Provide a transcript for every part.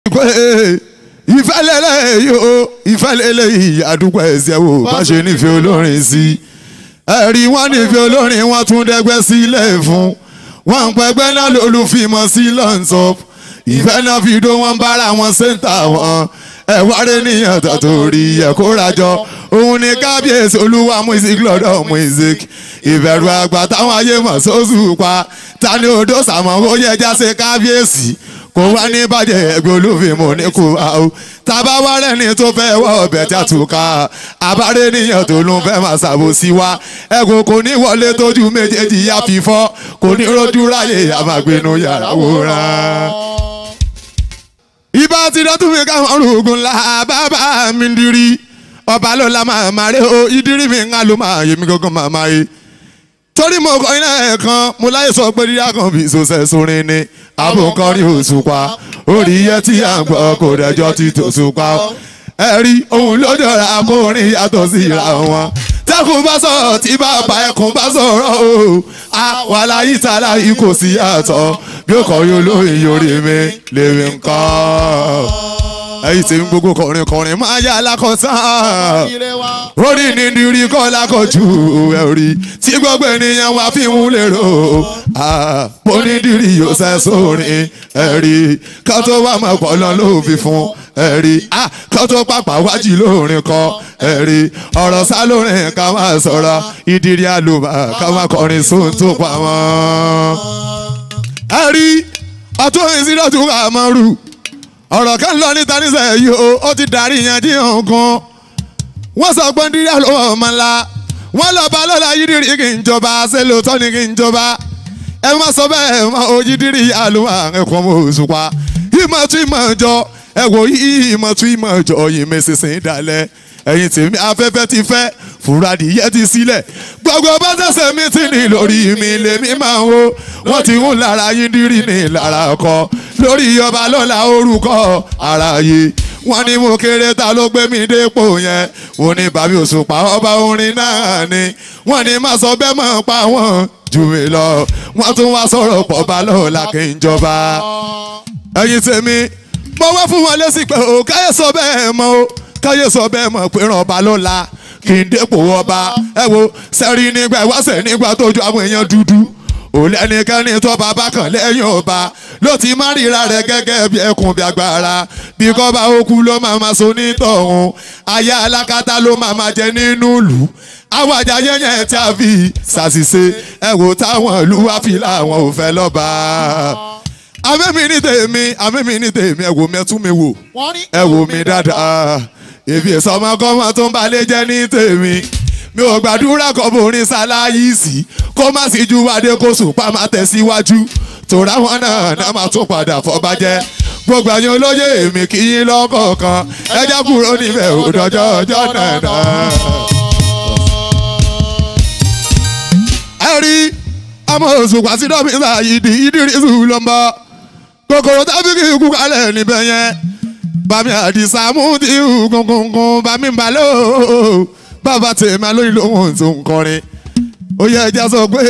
pé ìfẹ́lẹ́lẹ́ yìí o ìfẹ́lẹ́lẹ́ yìí àdúgbò ẹ̀sẹ̀ wo bá ṣe nífẹ̀ẹ́ olórin sí ẹ̀rí wọn nífẹ̀ẹ́ olórin wọn tún dẹ́gbẹ́ sílẹ̀ fún wọn pẹgbẹ́ náà lólùfimọ̀ sí lọ́ǹtọ́ ìfẹ́ náà fi dó wọn bára wọn ṣẹ́ńtà wọn ẹ̀wárẹ́ níyàn tó torí ẹ̀ kó rajọ òun ni kábíyèsí olúwa music lọ́dọ̀ music ìbẹ̀rù àgbà táwọn ayé mọ̀ sóṣù pa ta ni odò sàmọ́ ó yẹ jáse kábíyèsí kò wá ní bàjẹ́ ẹgbẹ́ olúfimọ̀ ní kú àwọn tábà wá rẹ́ni tó fẹ́ wọ́ ọbẹ̀ tí a tù ká àbárẹ́ níyàn tó ló ń fẹ́ máa ṣàbòsí wa ẹ̀gùn kò ní wọlé tójú méjèèjì yá fífọ́ kò ní rojú ráyè àmàgbénu yàrá wòran ibà ti dọ́tún mi káwọn rògùn la bàbá mi ń dirí ọba lọ́la máa máa rẹ o ìdírí mi ń lò máa yé mi gángan máa máa yé torí mo kọ iná ẹ̀ kan mo láyé sọ pé dídá kan bí sọ́sẹ̀ sórin ni àbòkọrin òṣùpá orí iye tí à ń gbọ́ kò dẹjọ́ ti tòṣùpá ẹ̀rí òun ló jọra akórin yàtọ̀ sí ìra wọn tẹ́kùn bá sọ̀rọ̀ tí bàbá ẹkùn bá sọ̀rọ̀ o àwàlá yìí tààlà yìí kò sí yàtọ̀ bí ó kọrin olóyin yorí mi lèmi nǹkan ẹ̀yìn tí ń gbogbo kọrin kọrin máa yá alákọ̀ọ́sán orí ni nírí kọ́ lákọ̀ọ́jú ẹ̀rí tí gbogbo ènìyàn wá fi ń lérò onídìrí yóò sẹ́ sórin ẹ̀rí ká tó wà mọ́ pọ̀lọ́ ló fi fún ẹ̀rí ká tó pàpà wájú lórin kọ ẹ̀rí ọ̀rọ̀ sá lórin ká máa sọ̀rọ̀ ìdírí àlùbà ká máa kọrin sóhun tó pa wọ́n. ẹ̀rí ọtún ìsídọ̀tún kà máa rù ọ̀rọ̀ kan lọ níta nísẹ̀ yìí o ó ti darí yanjú nǹkan wọ́n sọ pé dídá ló wọ̀ ọmọ ńlá wọ́n lọ bá lọ́la yídìrí kì í jọba ṣé lóòótọ́ ni kì í jọba ẹ má sọ bẹ́ẹ̀ mọ òjìdírí àlùwà ẹ̀kọ́ mọ òṣùpá ìmọ̀ tún ìmọ̀ jọ ẹ wò yí ìmọ̀ tún ìmọ̀ jọ yìí mẹ́sẹ̀sẹ̀ dalẹ̀ ẹ̀yin tèmi afẹ́fẹ́ ti fẹ́ fúradìyẹ ti sílẹ̀ gbogbo bá tẹ̀sẹ̀ mi ti ní lórí mi lèmi máa ń wo wọ́n ti ń lára yídìrí ní lára ọkọ lórí ọba lọ́la orúkọ àráyé wọ́n ní mo kéré ta ló gbé mi dépò yẹn wọ́n ní bàbí òṣùpá ọba orin náà ni wọ́n ní má sọ bẹ́ẹ̀ mọ̀ pa wọ́n jù mí lọ wọ́n tún wá sọ̀rọ̀ pọ̀ bá lọ́la kí n jọba ẹ̀yin tèmi mo wá fún wọn lésì pé o káyé sọ bẹ́ẹ̀ mọ́ o káyé sọ bẹ́ẹ̀ mọ̀ pé ràn ọba lọ́la kí n dépò ọba ẹ wo sẹ́rí nígbà ìwáṣẹ̀ nígbà tójú àwọn èèyàn dúdú òlẹ́nikẹ́ni tó bàbá kan lẹ́yìn ọba ló ti má ríra rẹ̀ gẹ́gẹ́ bí ẹkùn bí agbára bí kọ́ba okú ló máa ma so nítọ̀hún aya alákatá ló máa ma jẹ nínú ìlú àwọn àjà yẹnyẹn tí a fi ṣàṣìṣe ẹ wò táwọn ìlú wá fi láwọn ò fẹ́ lọ́ba àmẹ́mi ní tèmi àmẹ́mi ní tèmi ẹ wò mi ẹ tún mi wò ẹ wò mi dáadáa èmi ìsọmọkọ́mọ tó ń balẹ̀ jẹ́ ní tèmi mi ò gbàdúrà kọ́ borin ṣaláyìísì kó má sì ju adé kó sùn pa má tẹ̀síwájú tòrá wọn náà náà máa tún padà fọbajẹ́ gbogbo àyàn olóyè èmi kì í lọ́kọ̀ọ̀kan ẹjẹ́ kúrò níbẹ̀ òdòjọ́ ọjọ́ náà náà. ẹ rí ọmọ òṣùpá sí dọ́mísà ìdí ìdírísù ló ń bọ̀ kòkòrò tábìlì ikú kalẹ̀ níbẹ̀ yẹn bàmí àdìsá mú ti kùnkùnkùn bàmí balẹ̀ bàbá tèmi alóyún lóhùn tó ń kọrin ó yẹ ẹja sọ pé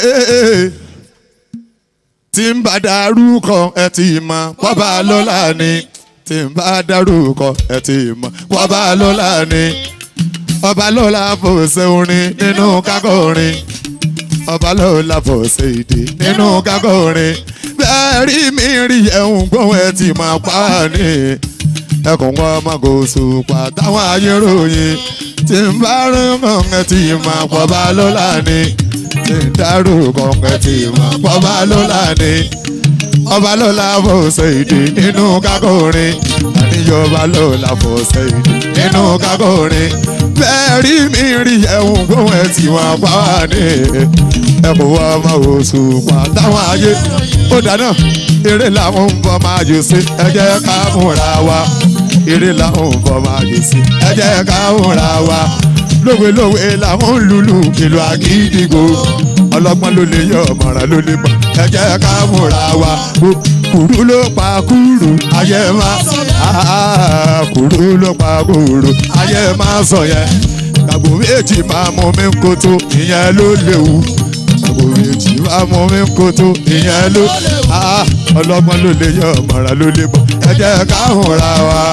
tí ń bá dárúkọ ẹ ti mọ pọ́bà lọ́la ni tí ń bá dárúkọ ẹ ti mọ pọ́bà lọ́la ni ọba lọ́la fòṣe orin nínú kákọ́ orin ọba lọ́la fòṣe èdè nínú kákọ́ orin bẹ́ẹ̀ rí mi rí ẹ̀hún gbóhùn ẹ ti mọ pa ni ẹkùn wọn ọmọ kò sùpà táwọn ayé ròyìn tí ń bá rún kọ̀ọ̀kan tí mà pọ̀ bá lọ́la ni tí ń dárò kọ̀ọ̀kan tí mà pọ̀ bá lọ́la ni ọba lọ́la fòṣe ìdè nínú kákòrin àníyọba lọ́la fòṣe ìdè nínú kákòrin bẹ́ẹ̀ rí mi rí ẹ̀hún gbóhùn ẹ̀ tí wọ́n pa wá ní ẹkùn wọn ọmọ kò sùpà táwọn ayé ó dáná eré làwọn ń bọ́ máa jù sí ẹ jẹ́ ká múra wa eré làwọn ń bọ̀ máa dé sí. ẹ jẹ́ ká múra wa lówelówe làwọn ń lùlù ìlú àgídìgbò ọlọ́gbọ́n ló lè yọ ọ̀mọ̀ràn ló lè mọ̀ ẹ jẹ́ ká múra wa kùrú ló pa kúrú ayé máa kùrú ló pa kúrú ayé máa sọ yẹn kàgbó méjì máa mú mi kótó ìyẹn ló léwu kàgbó méjì máa mú mi kótó ìyẹn ló ọlọ́gbọ́n ló lè yọ ọ̀mọ̀ràn ló lè mọ̀ ẹ jẹ́ káwọn ra wa.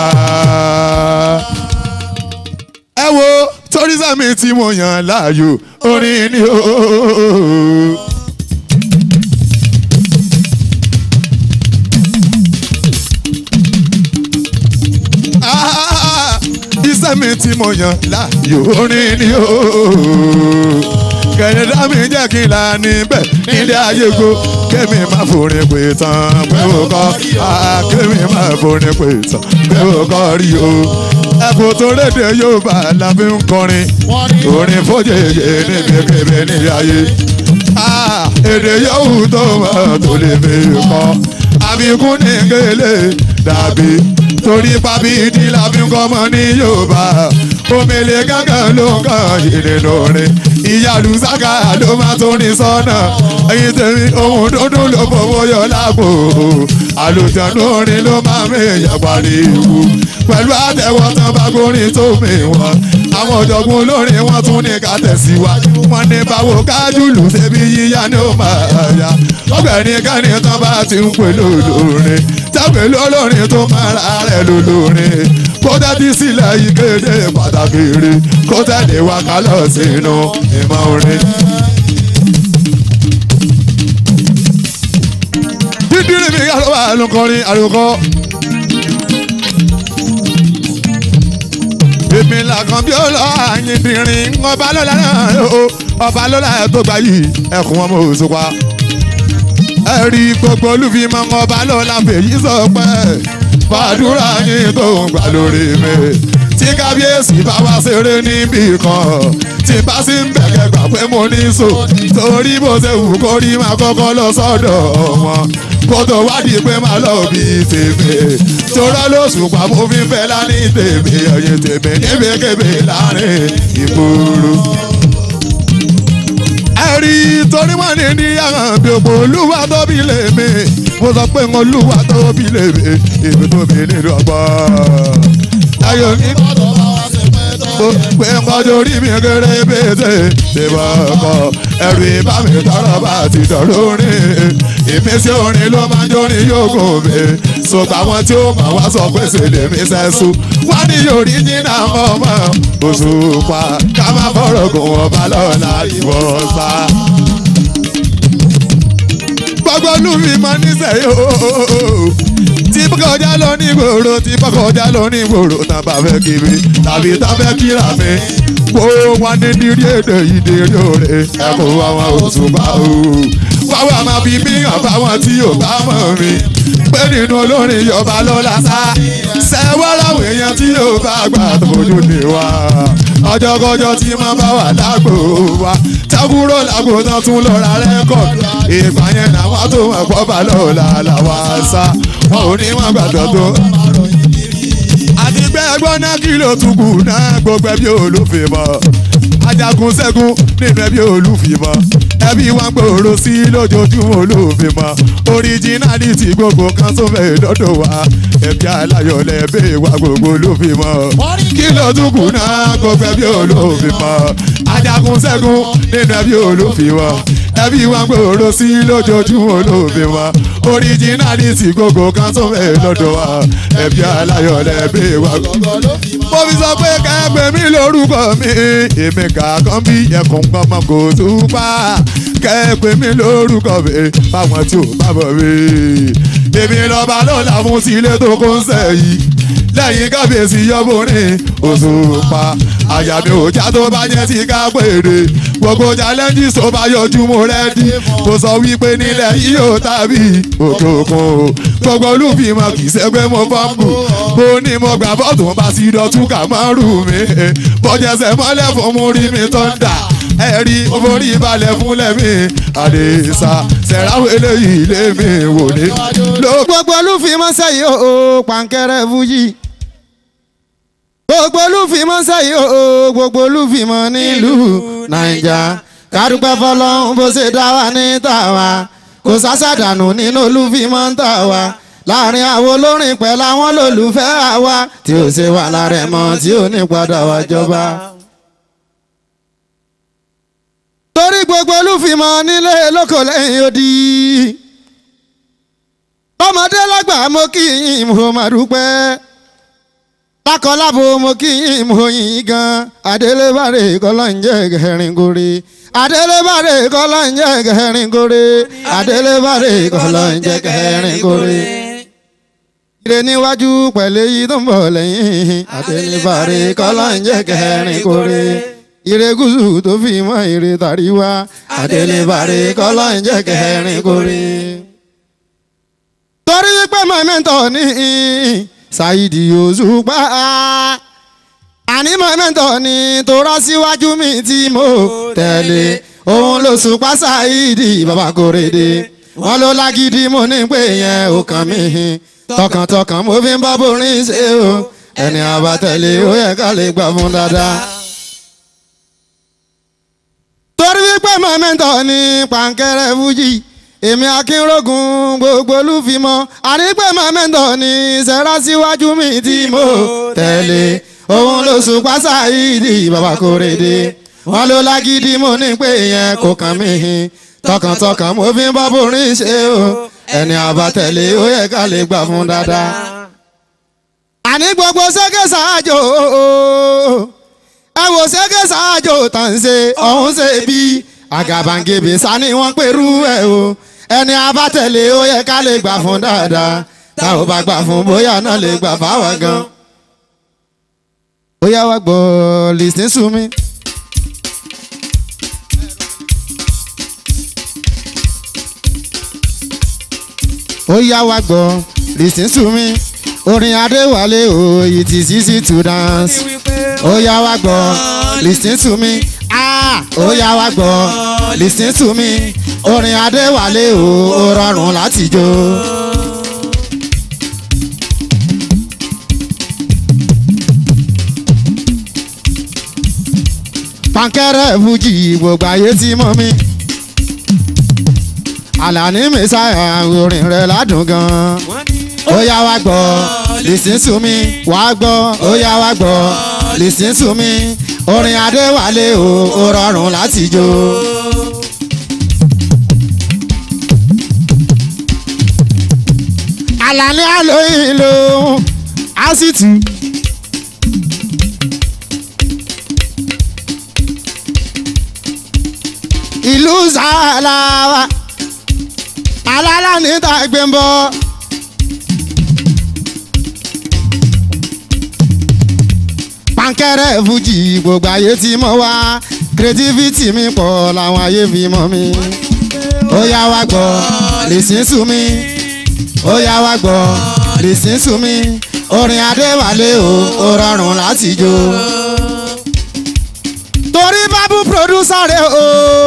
ẹ wo torí sẹ́mi tí mo yàn láàyò orin ni o. Ah, iṣẹ́ mi tí mo yàn láàyò orin ni o. kẹ̀lẹ́dá mi jẹ́ kí n là níbẹ̀ nílé ayé go kémi má forin pè tán pé o kọ́ ah, kémi má forin pè tán pé o kọ́ rí o. ẹ̀kọ́ tó lédè Yorùbá la fi ń kọrin orin fojèyè níbikíbi nílé ayé. Ah, èdè yòówù tó mọ̀ tó lè fi kọ́ àbíkún ní gèlè dàbí torí pábí ìdí la fi ń kọ́mọ ní Yorùbá omele gángan ló ń kàn yìí lórí ìyàlú sáká ló máa tó ní sọ́nà ẹyin tèmi ohun dúdú ló fowó yọ lápò àlùjáde orin ló máa méyàn pariwo pẹ̀lú àtẹ̀wọ́ tán bá gorin tó mi wọ́n àwọn ọ̀jọ̀gbọ́n olórin wọn tún ní ká tẹ̀síwájú wọn ní báwo kájúlù ṣebí yíyá ni ó máa yá ọgbẹ́ni kẹ́ni tán bá ti ń pè lólórin tábìlì lólórin tó máa ra rẹ̀ lólórin kó tẹ́tí sílẹ̀ ìkéde pàtàkì rí kó tẹ̀lé wa ká lọ sínú ìmọ̀ orin. dídírí mi kálọ́ wà lókọrin àlùkò. èmi làkàn bí ó lọ àyìndìrín ọba lọ́la náà o ọba lọ́la tó gbà yìí ẹkùn ọmọ òṣùpá. ẹ rí gbogbo olúfimọ́ ọba lọ́la fèyí sọ pé fàdúrà yín tó ń gbà lórí mi tí kábíyèsí bá wá ṣeré níbì kan tí bá sì ń bẹ̀kẹ́ gbà pé mo ní so torí bó ṣe wù kó rí máa kọ́kọ́ lọ sọ́dọ̀ wọn kó tó wádìí pé máa lọ bí tèmi torọ́ lóṣù pa mo fi fẹ́ lání tèmi ẹ̀yìn tèmi níbikíbi láàrin ìgboro. ẹ̀rí torí wọ́n ní ní yàrá gbogbo olúwa tóbi lè mi mo sọ pé olúwa tóbi lè mi èmi tóbi nínú ọgbọ́n. ayọ̀ mi pé kọjú orí mi kéré bété ṣe bá kọ ẹrù ìbá mi tọrọ bá ti dọ̀rọ̀ orin ìmísí orin ló máa ń jórin yókò mi ṣùgbọ́n àwọn tí ó máa wá sọ pé ṣe lè mi sẹ́sù wọ́n ní yorí jìnnà ọmọ Òṣùpá ká má fọ̀rọ̀ gùn ọba lọ́la ìwọ̀n sá gbogbo olúmi máa ní sẹ́yìn ooo tí kọjá lọ ní gbòòrò tí kọjá lọ ní gbòòrò tá a bá fẹ́ kiri tàbí tá a fẹ́ kíra mi kó wá ní dírí èdè ìdírí òre ẹ̀kọ́ àwọn Òṣùpá ooo wáwá máa fi mí hàn fáwọn tí yóò bá mọ̀ mi pé nínú olórin yọba lọ́la sá sẹ́wọ́ láwọn èèyàn tí yóò bá gbà tójú ní wa ọjọ́kọjọ́ tí máa bá wà lágbo wa tábúrò lágbo tán tún lọ ra rẹ́kọ̀dù ìgbà yẹn làwọn tó wọn pọ̀ bá lọ́la làwa sá wọn ò ní wọn gbàdọ̀ tó. àti pé ẹgbọ́n náà kí ló tún kù náà gbogbo ẹbí olùfẹ́ mọ́ ajagun ṣẹ́gun nínú ẹbí olùfìmọ́ ẹbí wọn gbòòrò sí lójoojúmọ́ olùfìmọ́ oríjínálítì gbogbo kan tó fẹ́ lọ́dọ̀ wa ẹbí aláyọ̀ lẹ́bẹ̀ wa gbogbo olùfìmọ́ kí ló tún kù náà gbogbo ẹbí olùfìmọ́ ajagun ṣẹ́gun nínú ẹbí olùfìmọ́ ẹbí wọn gbòòrò sí lójoojúmọ́ olùfìmọ́ oríjínálítì gbogbo kan tó fẹ́ lọ́dọ̀ wa ẹbí aláyọ̀ lẹ́bẹ̀ wa gbogbo mo fi sọ pé kẹ́gbẹ́ mi lórúkọ mi èmi kàkán bí ẹkùn gbọmọ kò tún pa kẹ́gbẹ́ mi lórúkọ mi fáwọn tí ò bá bọ̀ mi. èmi lọ́ba lọ́la fún sílé tó kó ń sẹ́yìn lẹ́yìn kábíyèsí yọ́bùnrin Òṣùpá àyà mi ò já tó bá jẹ́ ti ká péré gbogbo challenges tó bá yọjú mo rẹ́dí mo sọ wípé nílẹ̀ yìí ò tàbí òkè òkun o gbogbo olùfìmọ̀ kì í ṣẹ́gbẹ́ mo fọ́ọ̀mù mo ní mo gbà bọ́ọ̀tù bá sí dọ̀tún kà máa rù mí bọ́jẹsẹ̀ mọ́lẹ̀ fún mú rí mi tó ń dà ẹ̀rí orí balẹ̀ fúnlẹ̀ mi àdèsà sẹ̀ráwó eléyìí lé mi wò ní. gbogbo olúfimọ́ sẹ́yìn o pàǹkẹ́rẹ́ fújì gbogbo olúfimọ́ sẹ́yìn o gbogbo olúfimọ́ nílùú nàìjà kádùpẹ́ fọlọ́run bó ṣe dá wa ní tàwa kò sásàdànù nínú olúfimọ́ ń tà wá láàrin àwọn olórin pẹ̀lú àwọn olólùfẹ́ àwa tí ó ṣe wà lára ẹ̀ mọ́ tí ó ní padà wá jọba. torí gbogbo olúfimọ́ nílé lóko lẹ́yìn odi. tọmọdé lágbà mo kí yín mo máa dúpẹ́ lákọlábo mo kí yín mo yín gan adélébàrè kọlọ ń jẹ gẹrin gorí adélébàrè kọlọ ń jẹ gẹrin gorí adélébàrè kọlọ ń jẹ gẹrin gorí. ire níwájú pẹ̀lú èyí tó ń bọ̀ lẹ́yìn adélébàrè kọlọ ń jẹ gẹrin gorí. ire gúúsù tó fi mọ́ ire tàríwá adélébàrè kọlọ ń jẹ gẹrin gorí. torí pé mọ̀mẹ́ntọ̀ ní ṣáìdì òṣùpá àní mọ̀mẹ́ntọ̀ ni tó rọ́ síwájú mi tí mo tẹ̀lé òun ló ṣùpá ṣáìdì bàbá kòrèdè wọn ló lágídí mo ní pé yẹn ò kàn mí tọkàntọkàn mo fi ń bá borin ṣe o ẹni àbátẹ̀lé ó yẹ ká lè gbà fún dáadáa. torí wípé mọ̀mẹ́ntọ̀ ni pàǹkẹ́rẹ́ fújì èmi akínrógun gbogbo olúfimọ ànípẹ mọmẹńtọ ní sẹrá síwájú mi tí mo tẹ̀lé òun ló ṣùpá ṣáìdì bàbá kòrèdè wọn ló lágídí mo ní pé yẹn kò kàn mí tọkàntọkàn mo fi ń bọ́ borin ṣe o ẹni àbátẹ̀lé ó yẹ ká lè gbà fún dáadáa. àní gbogbo ṣẹ́gẹ́ ṣáájò ẹ wò ṣẹ́gẹ́ ṣáájò tàn ṣe ọ̀hún ṣe bí àgàbàǹgebè sani wọ́n pẹ̀rú ẹ̀ o ẹni abátẹ̀lé ó yẹ ká lè gbà fún dáadáa tá ò bá gbà fún bóyá náà lè gbà fáwọn gan. bóyá wá gbọ́ listen to me. ó yá wá gbọ́ listen to me orin adéwálé o it is easy to dance ó yá wá gbọ́ listen to me ah ó yá wá gbọ́ listen to me orin adéwálé o ó rọrùn láti jó. pankẹ́rẹ́ fújì gbogbo ayé ti mọ̀ mi. àlàní mẹ́sàáyà orin rẹ̀ ládùn gan-an. ó yá wá gbọ́ listen to me wá gbọ́ ó yá wá gbọ́ listen to me orin adéwálé o ó rọrùn láti jó. àlàní àlóyìn ló á sì tù. ìlú sàlàwà alálà níta gbẹ̀mbọ. pankẹ́rẹ́ fújì gbogbo ayé ti mọ̀ wá creativity mi pọ̀ làwọn ayé fi mọ̀ mi. ó yá wá gbọ́ listen to me ó yá wá gbọ́ listen to me orin adéwálé o ó rọrùn láti jó. torí bábú producer rẹ̀ o.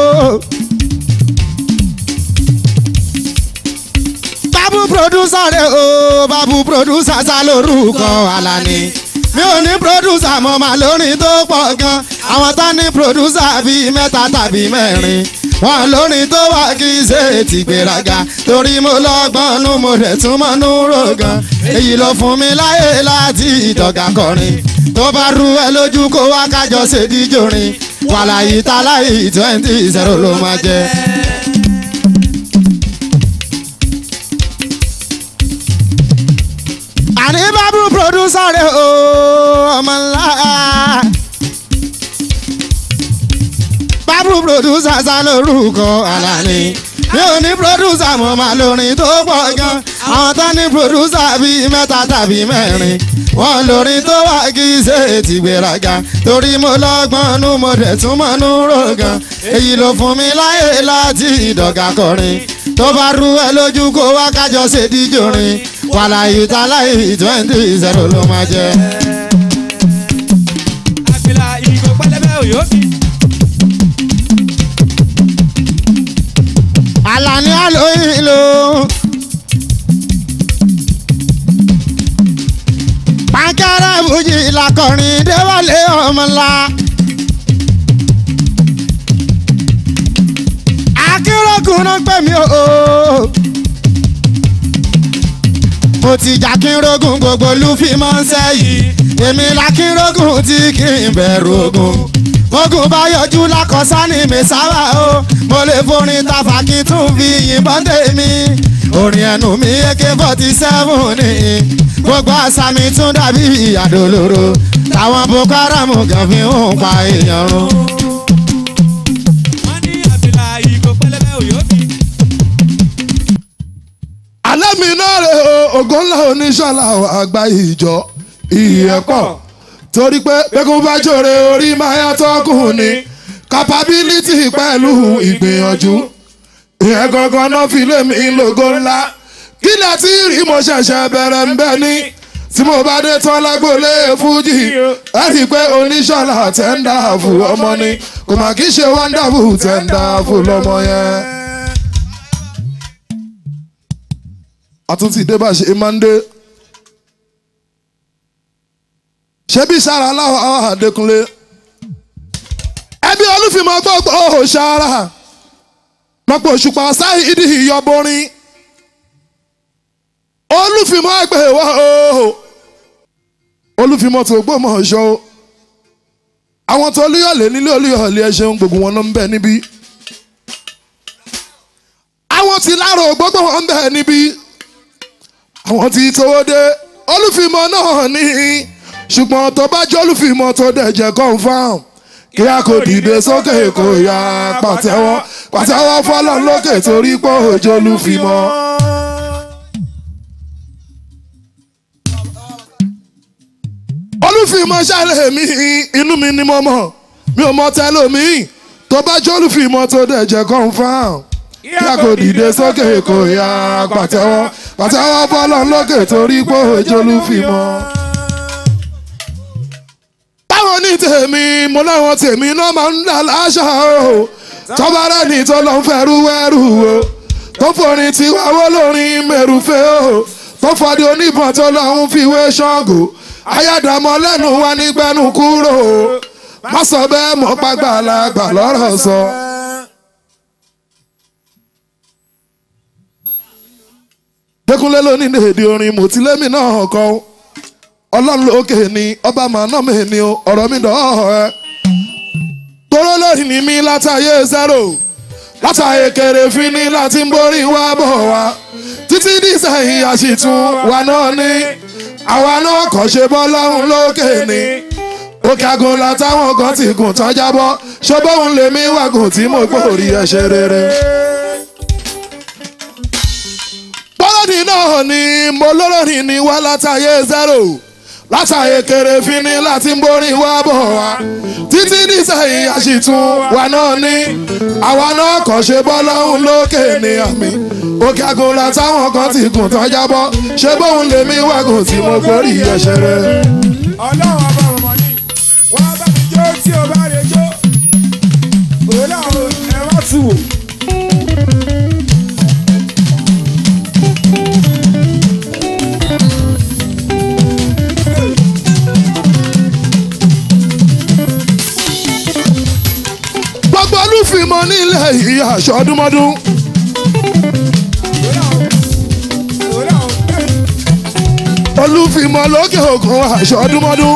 bábú producer rẹ̀ o bábú producer sá lórúkọ Àlàní mi ò ní producer mo máa lórin tó pọ̀ gan àwọn tá ní producer bíi mẹ́ta tàbí mẹ́rin wọn lórin tó wà kí ṣe ti gbéraga torí mo lọ́gbọ́n nú mo rẹ̀ tún mọ́ nú rògàn èyí ló fún mi láyè láti ìdọ̀gà kọrin tó bá rú ẹ lójú kó wá kájọ ṣe díjòrin wàláyé táláyé twenty zero ló máa jẹ. àní bábú producer rẹ̀ o ọmọ ńlá. bábú producer sá lórúkọ Àlàní mi ò ní producer mo máa lórin tó pọ̀ gan àwọn tó ní producer bíi mẹ́ta tàbí mẹ́rin wọ́n lórin tó wà kí ṣe ti gbéraga torí mo lọ́gbọ́n nú mo dẹ̀ tún mọ́ nú rògàn èyí ló fún mi láyè láti ìdọ̀gà kọrin tó bá rú ẹ lójú kó wá kájọ ṣe díjòrin wàláyé táláyé twenty zero ló máa jẹ. àgbìlà ìgò pẹlẹbẹ òyò fi. Àlàní àlóyìn ló. pankẹ́rẹ́ fújì làkọrin déwálé ọmọ ńlá. akérògùn náà pè mí o. mo ti jà kínrógùn gbogbo olúfimọ́ ń sẹ́yìn èmi làkínrógùn tí kì í bẹ̀rù ogun ogun bá yọjú lákọ̀ọ́sá ní mẹ́sàwá o mo lè forin tafà kí tún fi yìnbọn tèmi orin ẹnu mi ak forty seven ni gbogbo àṣà mi tún dàbí àdólóró táwọn boko haram kan fi ń pa èèyàn run. wọ́n ní àfìlà ìgò pẹlẹbẹ òyòbí. alẹ́ mi náà rè o ògo ńlá oníṣọ́lá àgbà ìjọ ìyẹ́pọ̀ torí pé pẹ́kun bá jòrè orí máa yàtọ̀ kùn ní capability pẹ̀lú ìgbìyànjú ìyẹn gangan náà fi lé mi lógo ńlá kí lẹ ti rí mo ṣẹ̀ṣẹ̀ bẹ̀rẹ̀ ń bẹ́ ní tí mo bá dé tán lágbólé fújì ẹ rí i pé oníṣọ́lá tẹ́ńdà fún ọmọ ni kò mà kí ṣe wonderful tẹ́ńdà fún lọ́mọ yẹn. àtúntì dé bá ṣe máa ń dé. ṣebí sára aláwọ̀ àwọn àdékúnlé. ẹbí olúfìmọ̀ gbọ́gbọ́ ò sára. mọ̀pọ̀ òṣùpá sáyé ìdí ìyọ̀bọrin. olúfìmọ̀ ẹgbẹ́ wa o. olúfìmọ̀ tó gbọ́mọ̀ ọ̀ṣọ́ o. àwọn tó olúyọ̀lé nílé olúyọ̀lé ẹ ṣeun gbogbo wọn ló ń bẹ níbí. àwọn tí láàrọ̀ gbogbo wọn ń bẹ níbí àwọn tí tówó dé olùfìmọ̀ náà ní ṣùgbọ́n tó bá jẹ́ olùfìmọ̀ tó dẹ̀ jẹ́ confam kí a kò dìde sókè kò yá pàtẹ́wọ́ pàtẹ́wọ́ fọlọ́ lókè torí pé òjò olùfìmọ̀. olùfìmọ̀ ṣàlẹ̀ mi inú mi ni mo mọ̀ mi ò mọ tẹ́lómi tó bá jẹ́ olùfìmọ̀ tó dẹ̀ jẹ́ confam kí a kò dìde sókè kò yá pàtẹ́wọ́ pàtẹ́wọ́ fọlọ́ lókè torí pé òjò olùfìmọ̀. báwo ní tèmi mo láwọn tèmi náà máa ń dà láṣà o tọ́ba rẹ̀ ní tó lọ́n fẹ́rú wẹ́rù o tó forin tiwa wó lórin mẹ́rùfẹ́ o tó fọdí oníbọn tó lọ́n fi wé ṣọ́ọ̀gù ayádàmọ́ lẹ́nu wa nígbẹ́nu kúrò o má sọ bẹ́ẹ̀ mọ́ pàgbàlagbà lọ́rọ̀ sọ. dẹkùnlé lónìí ní èdè orin mòtílémì náà kọ ọlọ́run lókè ni ọba màánà mi ni o ọ̀rọ̀ mi dọ̀ ọ́ ẹ. toró lórí ni mí látàyè zero látàyè kéré fi ní láti ń borí wá bọ̀ wá títí dísẹ̀yìn àṣìtún wa náà ní àwa náà kàn ṣe bọ́ lọ́run lókè ni òkè àgùn látàwọn kan ti gùn tán jábọ́ ṣọ́bọ̀hún lèmi wàgùn tí mo gbòòrí ẹ̀ ṣe rere. bọ́lọ́dì náà ni mo lọ́rọ̀rìn ní wá látàyè zero látàyè kéré fínní láti ń borí wá bọ̀ wá títí nísẹ̀yìn àṣìtún wa náà ní àwa náà kàn ṣe bọ́ lọ́hùn lókè ní àmì òkè àgùn látàwọn kan ti gùn tán jábọ́ ṣé bóun lèmi wàgùn tí mo gbórí ẹ̀ṣẹ̀ rẹ̀. ọlọ́run ọba ọmọ ní wọ́n bá mi jó tí o bá lè jó òun náà ẹ má tù wò. gbogbo olúfìmọ̀ nílẹ̀ yìí aṣọ ọdúnmọ́dún. òun náà ẹ olúfìmọ̀ lókè òkun aṣọ ọdúnmọ́dún.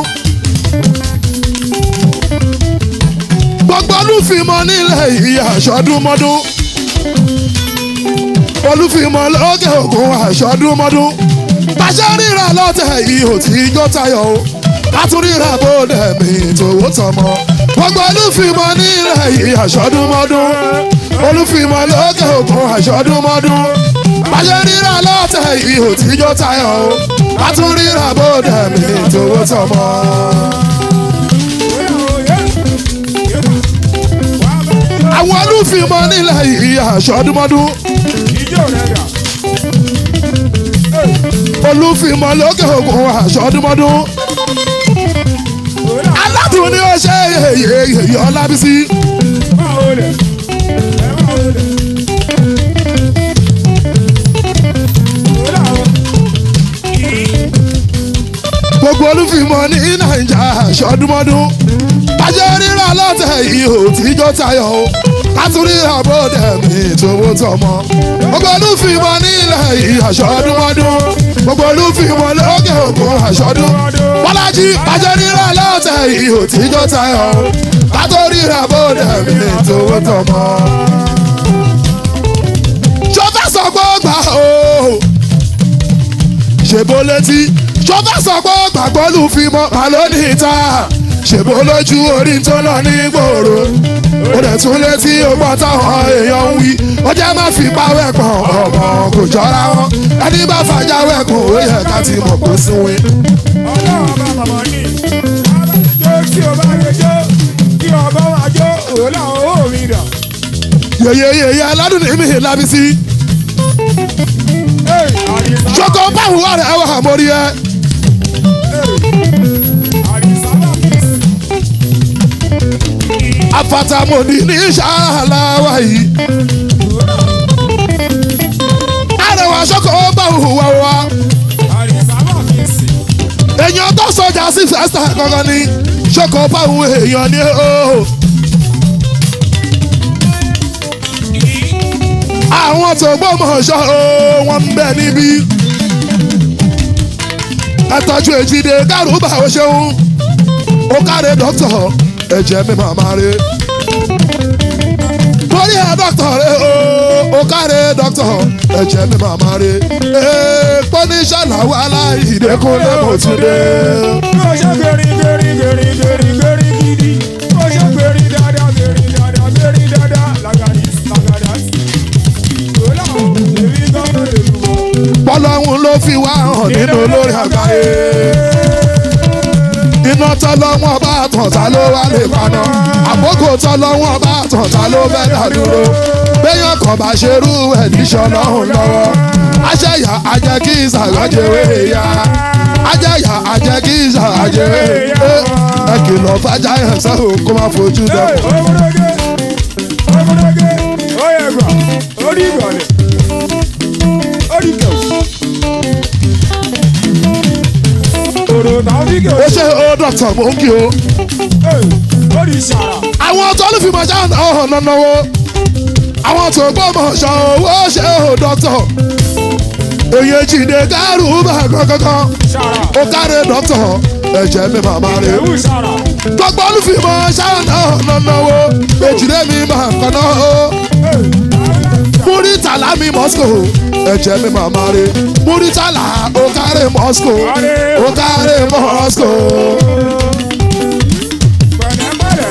gbogbo olúfìmọ̀ nílẹ̀ yìí aṣọ ọdúnmọ́dún. olúfìmọ̀ lókè òkun aṣọ ọdúnmọ́dún. pàṣẹ ríra lọ́tẹ̀ yìí ò tí ijó tayọ̀ o látúríra bóde mi tòwó tọmọ. gbogbo olúfìmọ̀ nílẹ̀ yìí aṣọ ọdúnmọ́dún. olúfìmọ̀ lókè òkun aṣọ ọdúnmọ́dún. pàṣẹ ríra lọ́tẹ̀ yìí ò tí ijó tayọ̀ o látúríra bóde mi tòwó tọmọ. àwọn olúfìmọ̀ nílẹ̀ yìí aṣọ ọdúnmọ́dún. ìjó rẹ̀ dà. olúfìmọ̀ lókè òkun aṣọ ọdúnmọ́dún. òun náà aládùn ni ó ṣe yèyè ọlábísí. máa wọlé ẹ máa wọlé. òun náà gbogbo olúfìmọ̀ ní nàìjà aṣọ ọdúnmọ́dún. bàjẹ́ rírà lọ́tẹ̀ yìí ò tí jó tayọ̀ o látúríra bóde mi tòwó tọmọ. gbogbo olúfìmọ̀ nílẹ̀ yìí aṣọ ọdúnmọ́dún. gbogbo olúfìmọ̀ lókè òkun aṣọ ọdún. bọ́lájí bàjẹ́ rírà lọ́tẹ̀ yìí ò tí jó tayọ̀ o látúríra bóde mi tòwó tọmọ. ṣó fẹ́ sọ pé ó gbà o ṣèbó létí ṣọfẹ́ sọ pé gbàgbọ́ lù fi mọ́ màlónì ta ṣèbó lójú orí tó lọ ní gbòòrò ó dẹ̀ tún létí ọgbọ́n táwọn èèyàn ń wí ó jẹ́ má fi pawẹ́ pọ̀ ọmọ kò jọra wọn ẹni bá fàjà wẹ̀kùn ó yẹ ká ti mọ̀ kó síwìn. ọlọ́run bá bàbá ní abájọ tí o bá lè jó kí ọba máa jó òun làwọn owó mi dà. yeyeyeye aládùn ní mi lábí sí. Hey, Àdìsá ṣọkọ báwo wà rẹ̀ wà mórí ẹ. Àdìsá bá mi sí. afatamoni ní ṣáláwá yìí. àrẹwà ṣọkọ báwo wà wá. Àdìsá bá mi sí. èèyàn tó sọjà sí fẹsẹ̀ kankan ní ṣọkọ báwo èèyàn ní o. àwọn tó gbọ́mọ̀ ṣọ́ o wọ́n ń bẹ níbí. ẹ tọ́jú èjìdé kárùbà ó ṣeun ó káre dọ́kítọ̀ ẹ̀jẹ̀ mi màmá re. torí ẹ dọ́kítọ̀ rẹ o ó káre dọ́kítọ̀ ẹ̀jẹ̀ mi màmá re. èèpọ̀ ní ṣàlàwọ̀ aláìdẹ́kùnlé mọ̀túndé. Bó ṣe gbèrí gbèrí gbèrí gbèrí gbèrí gidi. Bó ṣe gbèrí dáadáa gbèrí dáadáa gbèrí dáadáa làgàdì làgàdà sí. Òun làwọn èmi gbọ́dọ̀ lè lù wọ́n. bọ́lọ́hún ló fi wá hàn nínú olórí àgbáyé. iná tọ́lọ́wọ́n bá tàn ta ló wá lè paná. àkókò tọ́lọ́wọ́n bá tàn ta ló fẹ́ dá dúró. béèyàn kan bá ṣerú ẹ̀ níṣọ́ lọ́hùn lọ́wọ́. aṣẹ́yà ajẹ́ kí ìsàgájẹ́wé ya. aṣẹ́yà ajẹ́ kí ìsàgájẹ́wé ya. ẹ kìlọ̀ fàjà yẹn sẹ́wọ̀n kó má fojú dọ̀. Hey, ọmọdé ọmọdé ó yẹ gbà ó rí ìgbàlẹ̀ ó rí kẹ̀wù. Òrò tàbí kẹ̀wù. ó ṣe ó dọ̀tọ̀ mò ń kí o. ó rí ṣàrà. àwọn tó ló fi mọ̀ ṣáà náà hàn náà náwó àwọn tó gbọ́mọ̀ ṣọ owó ṣe ò dọ́tọ̀ èyí jìnnà kárù bá kankan ṣàrà. ó káre dọ́tọ̀ ẹ̀jẹ̀ mi màmá rè Kẹ̀wù ṣàrà. gbogbo olùfimọ̀ ṣáà náà hàn náwó èjìlẹ̀ mi máa kàn náà ó múrítàlá mi moscow ẹ̀jẹ̀ mi màmá rè múrítàlá ó káre moscow ó káre moscow. Pẹ̀lẹ́pẹ̀lẹ́.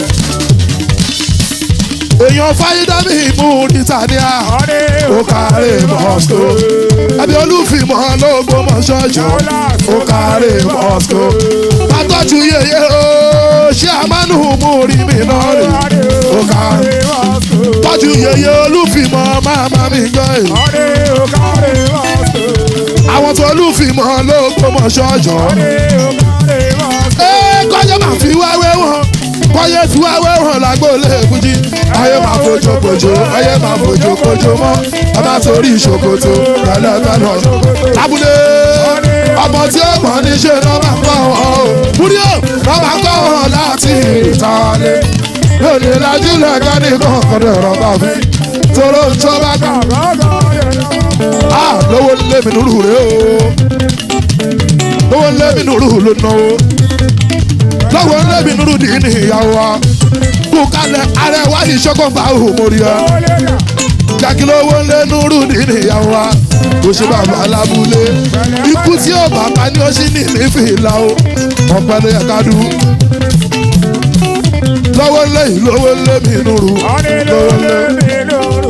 èèyàn fáyídámì múrítàlá Ọdẹ ó káre moscow ẹbí olùfimọ̀ ló gbọ́mọ̀ ṣọ́ọ̀ṣọ́ ó káre moscow pátọ́jú yeye ó ṣé àmánú mú rí mi náà rè ó káre tọ́jú yeye olùfimọ̀ máma mi gbọ́ ẹ̀ Ọdẹ òkàrè mọ́tò. àwọn tó olùfimọ̀ ló gbọ́mọ̀ ṣọ́ọ̀ṣọ́ Ọdẹ òkàrè mọ́tò. ẹ kọ́jọ́ máa fi wáwé wọn kọ́yé fi wáwé wọn lágbóòlé èkújí ayé máa fojú kojú ayé máa fojú kojú mọ́ ẹ má torí ìṣòkòtò pẹ̀lẹ́pẹ̀lẹ́ lábúlé ọmọ tí ó gbọ́n ní ṣe lọ́ máa kọ́ wọn o múrí o lọ́ máa kọ́ wọn láti ìtàlẹ̀ lónìí lajú lẹ́gẹ́ nìkan kọ́dọ̀ ọ̀rọ̀ bá fi tóró ń tó bá kà Gọ́gọ́ yẹn lọ́wọ́. á lówó lé mi nùrù rè o lówó lé mi nùrù ló náwó lọ́wọ́ lé mi nùrù dì ní ìyàwó wa kú kalẹ̀ arẹwà ìṣọ́kọ̀ bá òhùn mórí ẹ Ó lé dà. jákèlówó lé nùrù dì ní ìyàwó wa kò ṣe bàbá alábúlé ikú tí ó bàbá ní ó sì ní ìfìlà o ọ̀pẹ ló yẹ ká dú lọ́wọ́ lé ìlówó lé mi nùrù Ọdẹ ló lé mi lóru.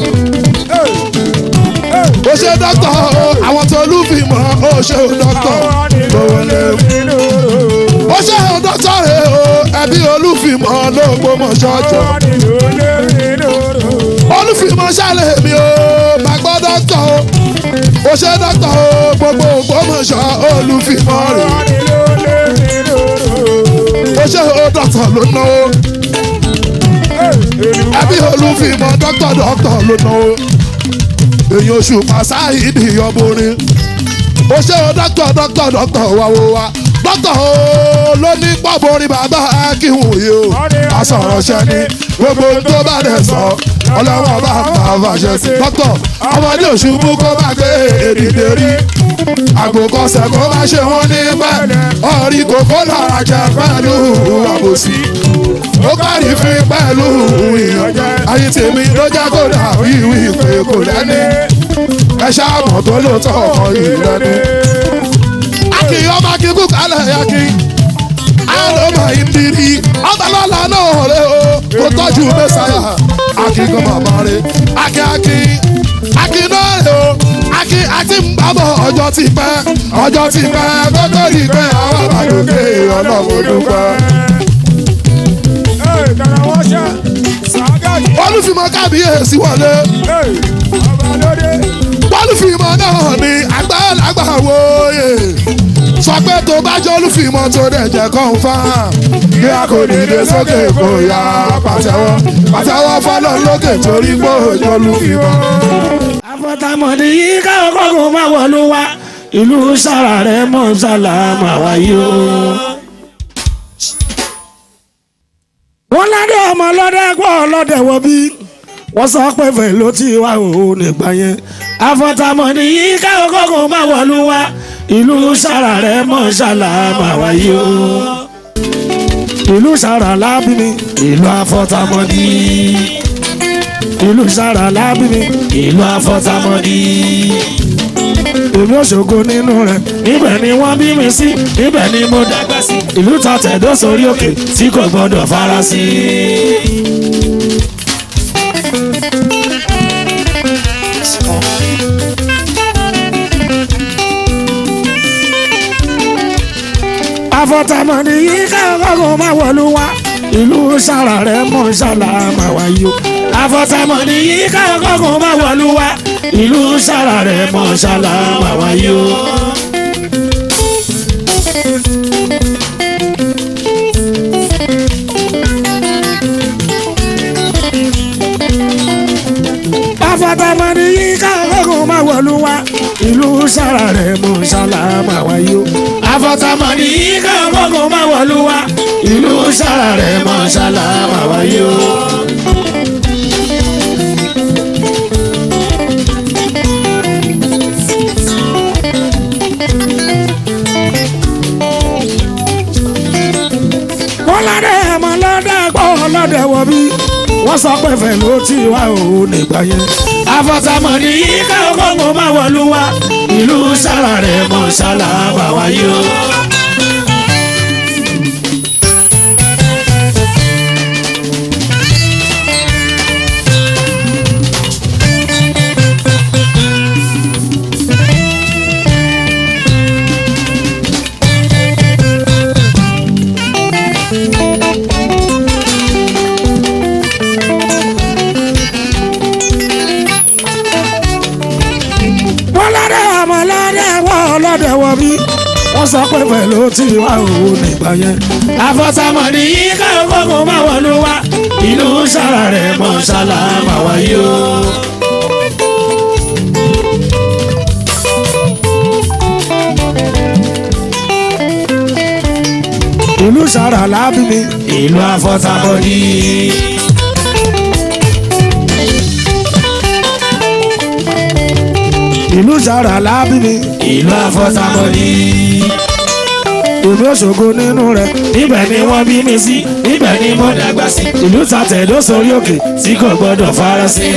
ó ṣe dọ́kítọ̀ o àwọn tó lùfìmọ̀ ó ṣe dọ́kítọ̀ lọ́wọ́ lé mi. mi lóru. ó ṣe hàn dọ́tọ̀ rẹ̀ o ẹbí olúfìmọ̀ ló gbọ́mọ̀ ṣọ́jọ́ Ọdẹ ló lé mi lóru. olúfìmọ̀ ṣàlẹ̀ mi o má gbọ́ dọ́tọ̀ o ó ṣe dọ́tọ̀ o gbogbo gbọ́mọ̀ṣọ́ olúfìmọ̀ rẹ̀ Ọdẹ ló lé mi lóru. ó ṣe hàn dọ́tọ̀ ló ná o ẹbí olúfìmọ̀ dọ́tọ̀ dọ́tọ̀ ló ná o èyí oṣù pàṣáìdì ọmọrin ó ṣe hàn dọ́tọ̀ dọ́tọ̀ dọ́tọ̀ wáwo wa dọ́tọ̀ o ló ní pọ́bọrin bàbá akíhùn yìí o asọ̀rọ̀ ṣẹ́ni gbogbo ohun tó bá dẹ̀ sọ ọlọ́wọ́ bá bá fàṣẹ sí dọ́tọ̀ ọmọdé òṣùbù kó bá gbé èdìdè rí àgbòkọsẹ̀ kó má ṣe wọ́n ní pẹ́ ọ̀rí kòkó lára jẹ pẹ̀lú àbòsí ó kárí fi pẹ̀lú ìyànjẹ ayé tèmi ló jẹ́ kó dàbí ìwé ìpè kò lẹ́ni ẹ ṣáàmọ̀ tó lóòótọ́ ọkọ ìrẹ́ni. Akin ọba kíkú kálẹ̀ Akin. Àlọ́mọ ìdírí ọbalọ́lá náà rẹ̀ o. Kò tọ́jú mẹ́sàáyà. Akin kan màmá rẹ̀. Akin Akin. Akin náà rẹ̀ o. Akin àti mbàbọ̀ ọjọ́ ti pẹ́. Ọjọ́ ti pẹ́ kótó rí pẹ́ àwọn àgbàdókè ọlọ́run dúpẹ́. Ee, kàrà wọ́n ṣe sàgáàdì. Olúfìmọ̀ kábíyèsí wọlé. Ee, ọba lóde. Olúfìmọ̀ náà ni àgbàlagbà wòye. Sọ pé tó bá jẹ́ olúfìmọ̀ tó dẹ̀ jẹ́ confam. Bí a kò dìde sókè kò yá pàtẹ́wọ́. Pàtẹ́wọ́ fọ́lọ́ lókè torí pé òjò olúfìmọ̀. àfọ̀tàmọ̀dé yìí káwọn kọ́kọ́ máa wọ̀lú wa ìlú sára rẹ̀ mọ̀ sálámà wáyé o. wọ́n ládé ọmọ ọlọ́dẹ gbọ́ ọlọ́dẹ wọ bí wọ́n sọ pé fẹ̀ ló ti wá òun nígbà yẹn àfọ̀tàmọ̀dé yìí káwọn kọ́kọ́ máa wọ̀lú wa ìlú sára rẹ̀ mọ̀ sálámà wáyé o. ìlú sára lábí mi ìlú àfọ̀tàmọ̀dé ìlú sára lábí mi ìlú àfọ̀tàmọ́dí. èmi òṣogbo nínú rẹ̀ níbẹ̀ ni wọ́n bí mi sí níbẹ̀ ni mo dàgbà sí. ìlú ta tẹ̀dó sórí òkè tí kò gbọ́dọ̀ fara sí. àfọ̀tàmọ́dí yìí káwọn kọ́kọ́ máa wọ̀lú wa ìlú sára rẹ̀ mọ̀ sálámà wáyé o àfọ̀tàmọ́dí yìí káwọn kọ́kọ́ máa wọ̀lú wa ìlú sára rẹ̀ mọ̀ sálámà wáyé o. àfọ̀tàmọ́dí yìí káwọn kọ́kọ́ máa wọ̀lú wa ìlú sára rẹ̀ mọ̀ sálámà wáyé o. àfọ̀tàmọ́dí yìí káwọn kọ́kọ́ máa wọ̀lú wa ìlú sára rẹ̀ mọ̀ sálámà wáyé o. wọ́n ládé ẹ̀mọ́ lọ́dẹ gbọ́ lọ́dẹ wọ bí wọ́n sọ pé fẹ̀ ló ti wá òun nígbà yẹn. àfọ̀tàmọ̀dì yìí káwọn kọ́kọ́ máa wọ̀lú wa ìlú sára rẹ̀ mọ̀ sálábà wáyé o. wọ́n lọ́dẹ ọmọ lọ́dẹ wọ́n lọ́dẹ wọ bí wọ́n sọ pé pẹ̀lú tí wà òun nígbà yẹn. àfọ̀tàmọ̀dì yìí káwọn kọ́kọ́ máa wọ̀lú wa ìlú sára rẹ̀ mọ̀ sálámà wáyé o. ìlú sára lábí mi ìlú àfọ̀tàmọ̀dì. ìlú sára lábí mi ìlú àfọ̀tàmọ́dí. èmi òṣogbo nínú rẹ̀ níbẹ̀ ni wọ́n bí mi sí níbẹ̀ ni mo dàgbà sí. ìlú ta tẹ̀dó sórí òkè tí kò gbọ́dọ̀ fara sí.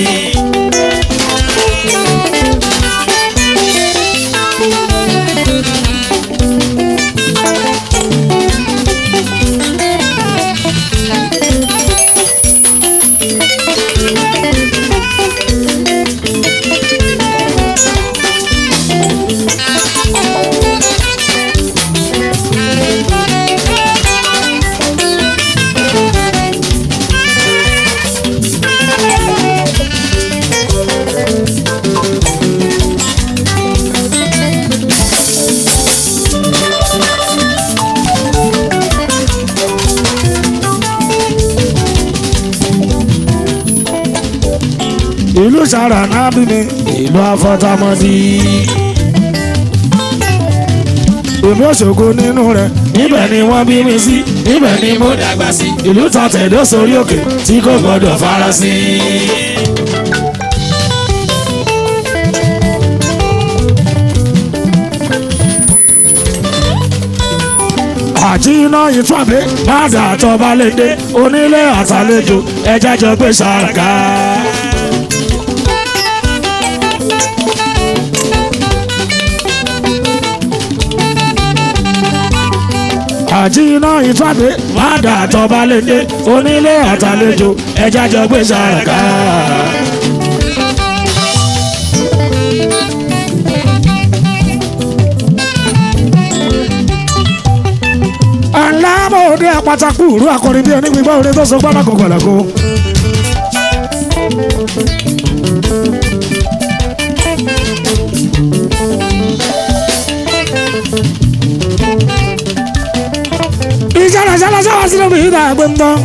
ìlú sára náà bí mi ìlú àfọ̀tàmọ́dí. èmi òṣogbo nínú rẹ̀ níbẹ̀ ni wọ́n bí mi sí níbẹ̀ ni mo dàgbà sí. ìlú ta tẹ̀dó sórí òkè tí kò gbọ́dọ̀ fara sí. àti iná ìtúwàbí bàdà àtọ́ba lédè onílé àtàlejò ẹjẹ́ jọ gbé sàràká. àjìnà ìtúwàdé fàdà tọba lédè onílé àtàlejò ẹja jọ gbé sàràká. alábòde àpàtàkù ìlú akọrin bíi onígbìgbọ́ orin tó so gbọ́dọ̀ kò gbọ̀dọ̀ ìjàlá jàlá sáwá sínú mi ìdá àgbẹ̀ ń tán.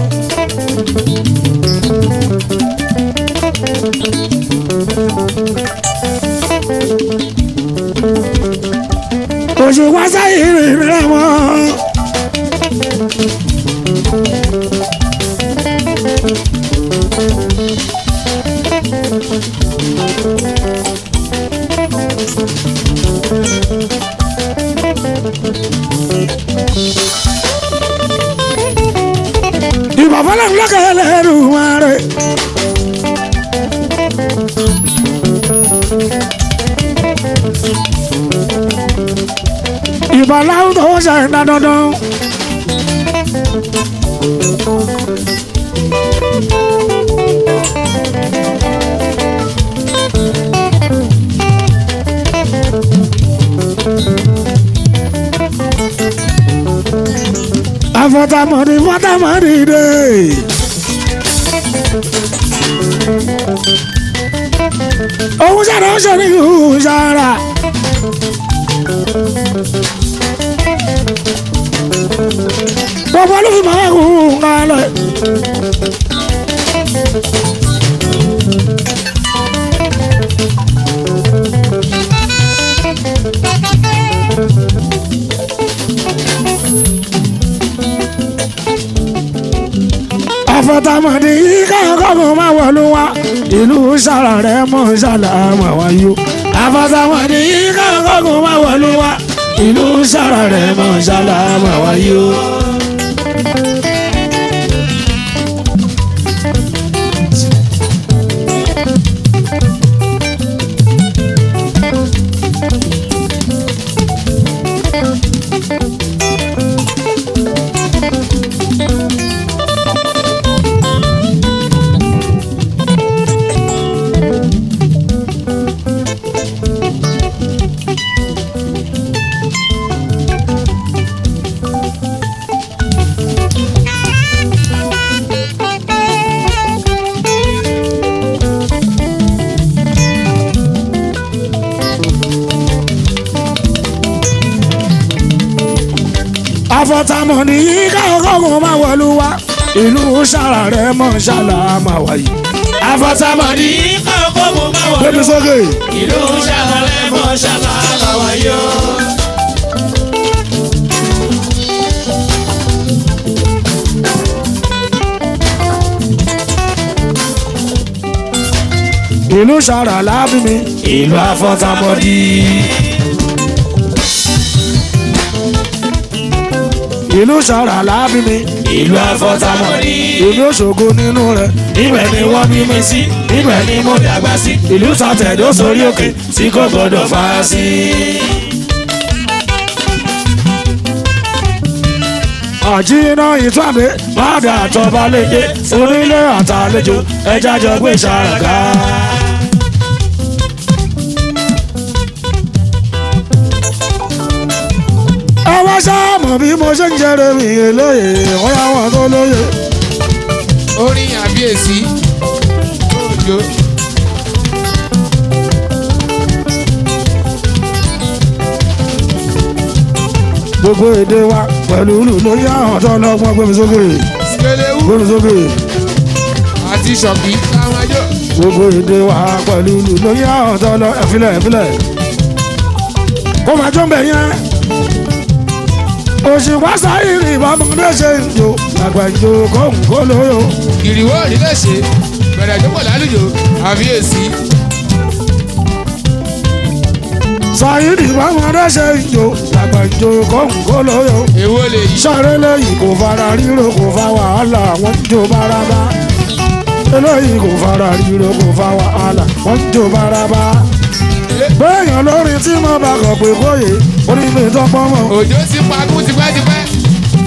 òṣù wá sáyé rìn rẹ̀ mọ́. ìbàfọ́lẹ̀ ńlọ́kẹ́ lẹ́rù wọn rẹ̀. ìbàláwù tó ṣe ń dá dandan. afọtamọdé fọtamọdé dé. òun sára ó ṣe ní ìhùn sára. gbogbo ló fi máa ń hùn kálẹ̀. àfọ̀tàmọ̀dé yìí káàkọ́kọ́ máa wọ̀lú wa ìlú sára rẹ̀ mọ̀ sálà máa wáyé. àfọ̀tàmọ̀dé yìí káàkọ́kọ́ máa wọ̀lú wa ìlú sára rẹ̀ mọ̀ sálà máa wáyé. àfọ̀tàmọ̀dé yìí káàkọ́kọ́ máa wọ̀lú wa ìlú sára rẹ̀ mọ̀ sálà máa wáyé. àfọ̀tàmọ̀dé yìí Káàkó mo máa wọ̀ gbẹ́mi sókè. ìlú ṣàlàyé mọ́ ṣàlàyé wáyé o. ìlú sára lábí mi ìlú àfọ̀tàmọ̀dé. ìlú sára lábí mi ìlú àfọ̀tàmọ̀dé. ìlú òṣogbo nínú rẹ̀ ibẹ̀ ni wọ́n bí mi sí ibẹ̀ ni mo dàgbà sí ìlú sàtẹ̀dó sórí òkè tí kò gbọdọ̀ fà á sí. àjínà ìtúwàdé bàdà àtọ̀bà lédè onílé àtàlejò ẹja jọ gbé ṣàràká. ẹ wá sáàmù bí mo ṣe ń jẹrẹ mi lóye wọ́n yá wọn tó lóye. orin àbíyèsí òjò gbogbo èdè wa pẹ̀lú ìlú lórí àwọn tó lọ́gbọ́n gbé mi sókè skelewu gbé mi sókè. àti ṣọ̀kì táwọn ajọ́ gbogbo èdè wa pẹ̀lú ìlú lórí àwọn tó lọ ẹ̀fílẹ̀ ẹ̀fílẹ̀. kó máa jó ń bẹ̀ yẹn. òṣìwá sáyìrì ìbámọ́dé ṣe ń jò àgbà ìjò kóhùn kó lóyò. ìrìwọ́ òní lè ṣe bẹ̀rẹ̀ tó pọ̀ lálùjọ àbíyèsí sáyìrì ìbámọ́dé ṣe ń jò àgbà ìjò kóhùn kó lóyò. èwo lè yí sáré lẹ́yìn kò fara ríro kò fa wàhálà wọ́n ń jó bárabá. eléyìí kò fara ríro kò fa wàhálà wọ́n ń jó bárabá. béèyàn lórin tí mo bá kọ̀ pé kóyè orí mi tọ́pọ̀ mọ́. òjò ti pagún tipẹ́tipẹ́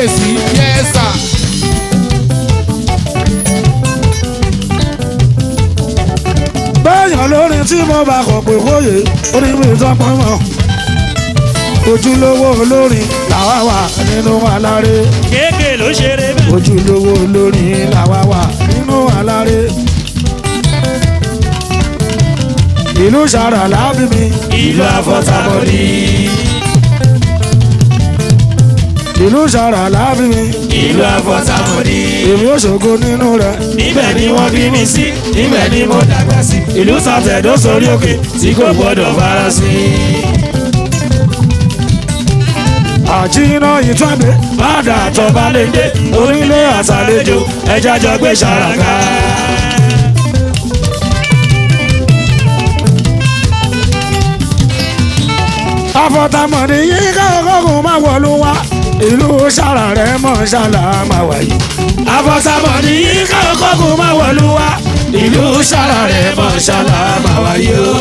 kábíyèsí yẹ́sà. bẹ́ẹ̀yàn lórin tí mo bá kọ̀ pé kóyè orí mi tọ́pọ̀ mọ́ ojúlówó olórin làwa wà nínú aláré kéèké ló ṣeré bẹ́ẹ̀. ojúlówó olórin làwa wà nínú aláré ìlú sàrà lábí mi ìlú àfọ̀tàbọ̀dì. ìlú sàrà lábí mi ìlú àfọ̀tàbọ̀dì. èmi ò ṣògo nínú rẹ̀ níbẹ̀ ni wọ́n bí mi sí níbẹ̀ ni mo dàgbà sí. ìlú sàtẹ̀dó sórí òkè tí kò gbọ́dọ̀ fara sí. àjínà ìtúwàdé bàdà tọ́ba lè dé onílé àtàlejò ẹja jọ gbé ṣàràká. àfọ̀tàmọ̀dé yìí káàkókò máa wọ̀lú wa ìlú sàrà rẹ̀ mọ̀ ṣàlà máa wáyé. àfọ̀tàbọ̀dì yìí káàkókò máa wọ̀lú wa ìlú sára rẹ̀ mọ̀ ṣálá máa wáyé o.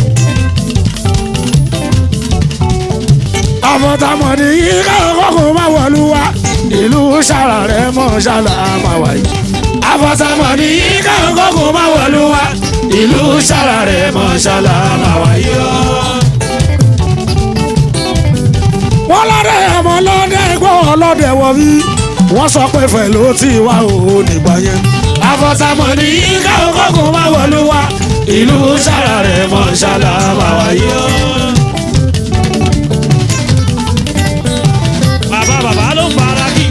àfọ̀tàmọ̀dé yìí káàkókò máa wọ̀lú wa ìlú sàrà rẹ̀ mọ̀ ṣàlà máa wáyé. àfọ̀tàbọ̀dì yìí káàkókò máa wọ̀lú wa ìlú sára rẹ̀ mọ̀ ṣálá máa wáyé o. wọ́n lọ́dẹ ọmọ lọ́dẹ gbọ́ ọlọ́dẹ wọ̀ bí wọ́n sọ pé fẹ̀ ló ti wá òun nígbà yẹn. àfọ̀tàbọ̀dì yìí káàkókò máa wọ̀lú wa ìlú sára rẹ̀ mọ̀ ṣálá máa wáyé o. bàbá bàbá ló ń fara kí.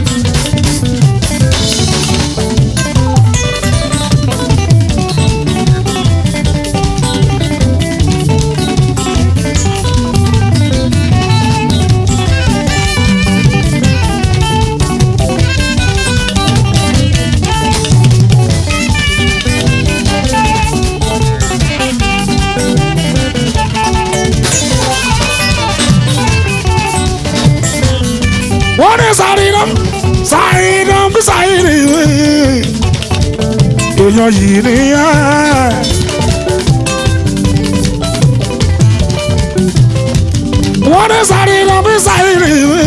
wọ́n ní sàrìnà sàrìnà bí sàrìnà èèyàn yìí nìyẹn. wọ́n ní sàrìnà bí sàrìnà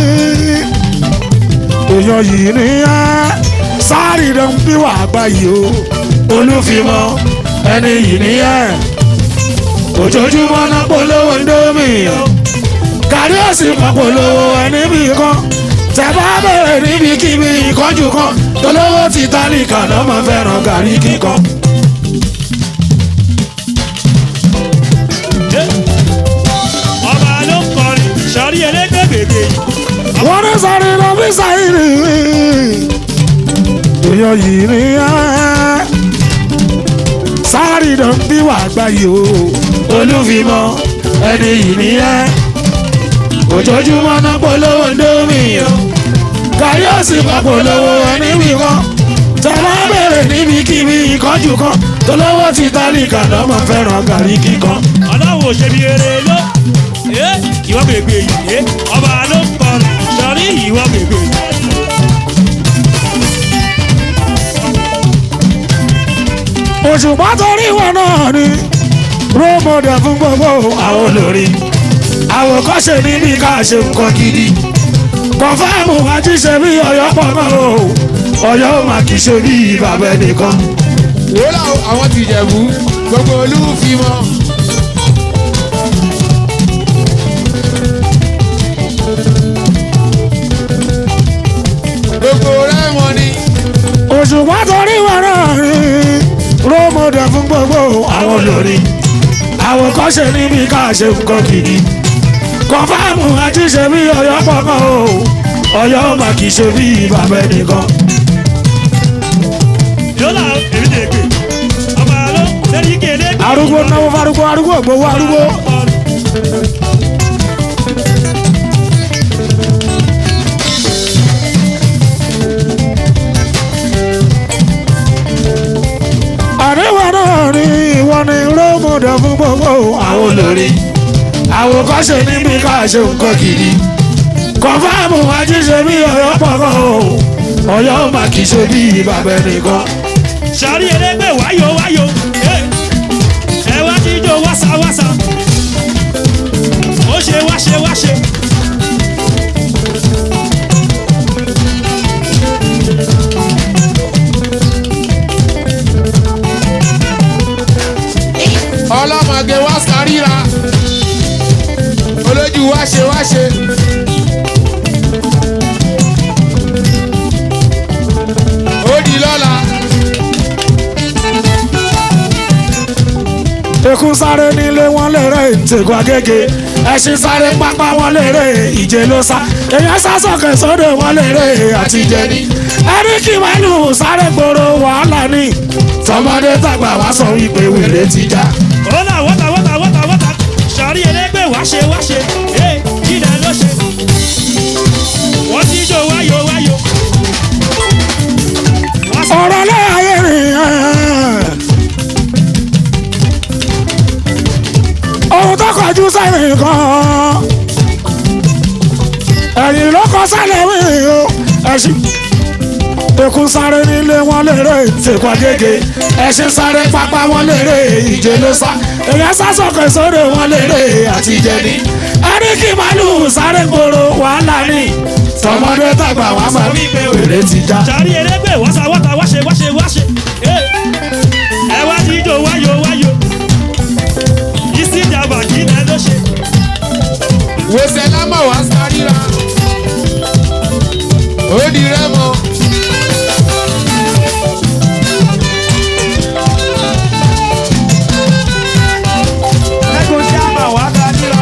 èèyàn yìí nìyẹn. sàrìnà bí wàá gbà yìí o olúfimọ ẹni yìí nìyẹn ojoojúmọ́ náà polówó ndómì o kárí ẹ̀sìn kan polówó ẹni bí kan tẹ bá bẹ̀rẹ̀ níbikíbi ìkọ́jú kan tolówó ti tálíkà náà máa fẹ́ràn gàrí kíkan. ọba ló ń kọrin sọrí ẹlẹgbẹ́ bèbè wọ́n ní sáré lọ bí sáyìrì èèyàn yìí ni ẹ́ sáré lọ bí wà gbáyé o olúfimọ ẹni yìí nìyẹn ojoojúmọ́ náà polówó ndómì o gàrí òsì máa polówó ẹni wíwọ́ tẹ̀lé bẹ̀rẹ̀ níbikíbi ìkọ́jú kan tolówó ti tálíkà náà máa fẹ́ràn gàrí kíkan. ọlọ́wọ́ òṣèbí eré ló ìwọ bèbè yìí ọba ló ń kọrin sọrí ìwọ bèbè yìí. òṣùpá torí wọn náà ni rómọdé fún gbogbo àwọn olórí àwòkọ́ṣe níbi ká ṣe nǹkan gidi kọfáàmù àjíṣe bí ọyọ pọ̀ mọ́ o ọyọ́ mà kì í ṣe bí bàbá ẹnìkan. wòlá àwọn ti jẹ̀bú gbogbo olúfimọ́. gbogbo rẹ́wọ̀n ni. òṣùpá torí wọn náà ni rómọdé fún gbogbo àwọn olórí àwòkọ́ṣe níbi ká ṣe nǹkan gidi kọfáàmù àjíṣe bí ọyọ pọ̀ mọ́ o ọyọ́ mà kì í ṣe bí bàbá ẹnìkan. yọlá èmi lè gbé ọmọ àlọ́ lẹ́yìn kéde. arúgbó náwó farúgbó arúgbó gbowó arúgbó. àríwá náà ni ìwọ ni rómọdé fún gbogbo àwọn olórí àwòkọ́ṣe níbi ká ṣe nǹkan gidi kọfáàmù àjíṣe bí ọyọ́ pọ̀ kan o ọyọ́ mà kì í ṣe bí bàbá ẹnìkan. sàrí ẹlẹgbẹ́ wáyò wáyò ẹ wá jíjó wáṣáwáṣá ó ṣe wáṣe wáṣe. ṣe. ó di lọ́la. Ekun sáré nílé wọn lérè ìtẹ̀kọ̀ agége. Ẹṣin sáré pápá wọn lérè ìje ló sá. Èèyàn sá sọ̀kè sódò wọn lérè àtijẹ́ ní. Ẹni kí màlúù sáré gbòòrò wàhálà ní. Tọmọdé tàgbà wá sọ wípé wèrè ti já. Wọ́tà wọ́tà wọ́tà wọ́tà wọ́tà sọ̀rí ẹlẹ́gbẹ́ wáṣẹ wáṣẹ ee ilẹ̀ ló ṣe. Wọ́n ti jó wáyò wáyò. Wọ́n sọ ọ̀rọ̀ láàyè rìn ohun tó kọjú sẹ́yìn kan ẹ̀yìn ló kọ sálẹ̀ wí o ẹ̀sìn ekun sáré nílé wọn lérè ìtẹ̀kọ̀ agége ẹ̀sìn sáré pápá wọn lérè ìje ló sá èèyàn sá sọ̀kè sódò wọn lérè àtijẹ́ ní ẹni kí màlúù sáré gbòòrò wàhálà ní tọmọdé tàgbà wá máa wí pé wèrè ti já. sọ̀rí ẹlẹ́gbẹ́ wọ́tà wọ́tà wáṣẹ wáṣẹ wáṣẹ ee ẹ wá ti jó wáyò wáyò. Isi ìjàmbá kí ilẹ̀ ló ṣe. wòsàn lámọ̀ wá sáríra. ó di rẹ́mọ. Ẹkùn tí a máa wá ga nílọ.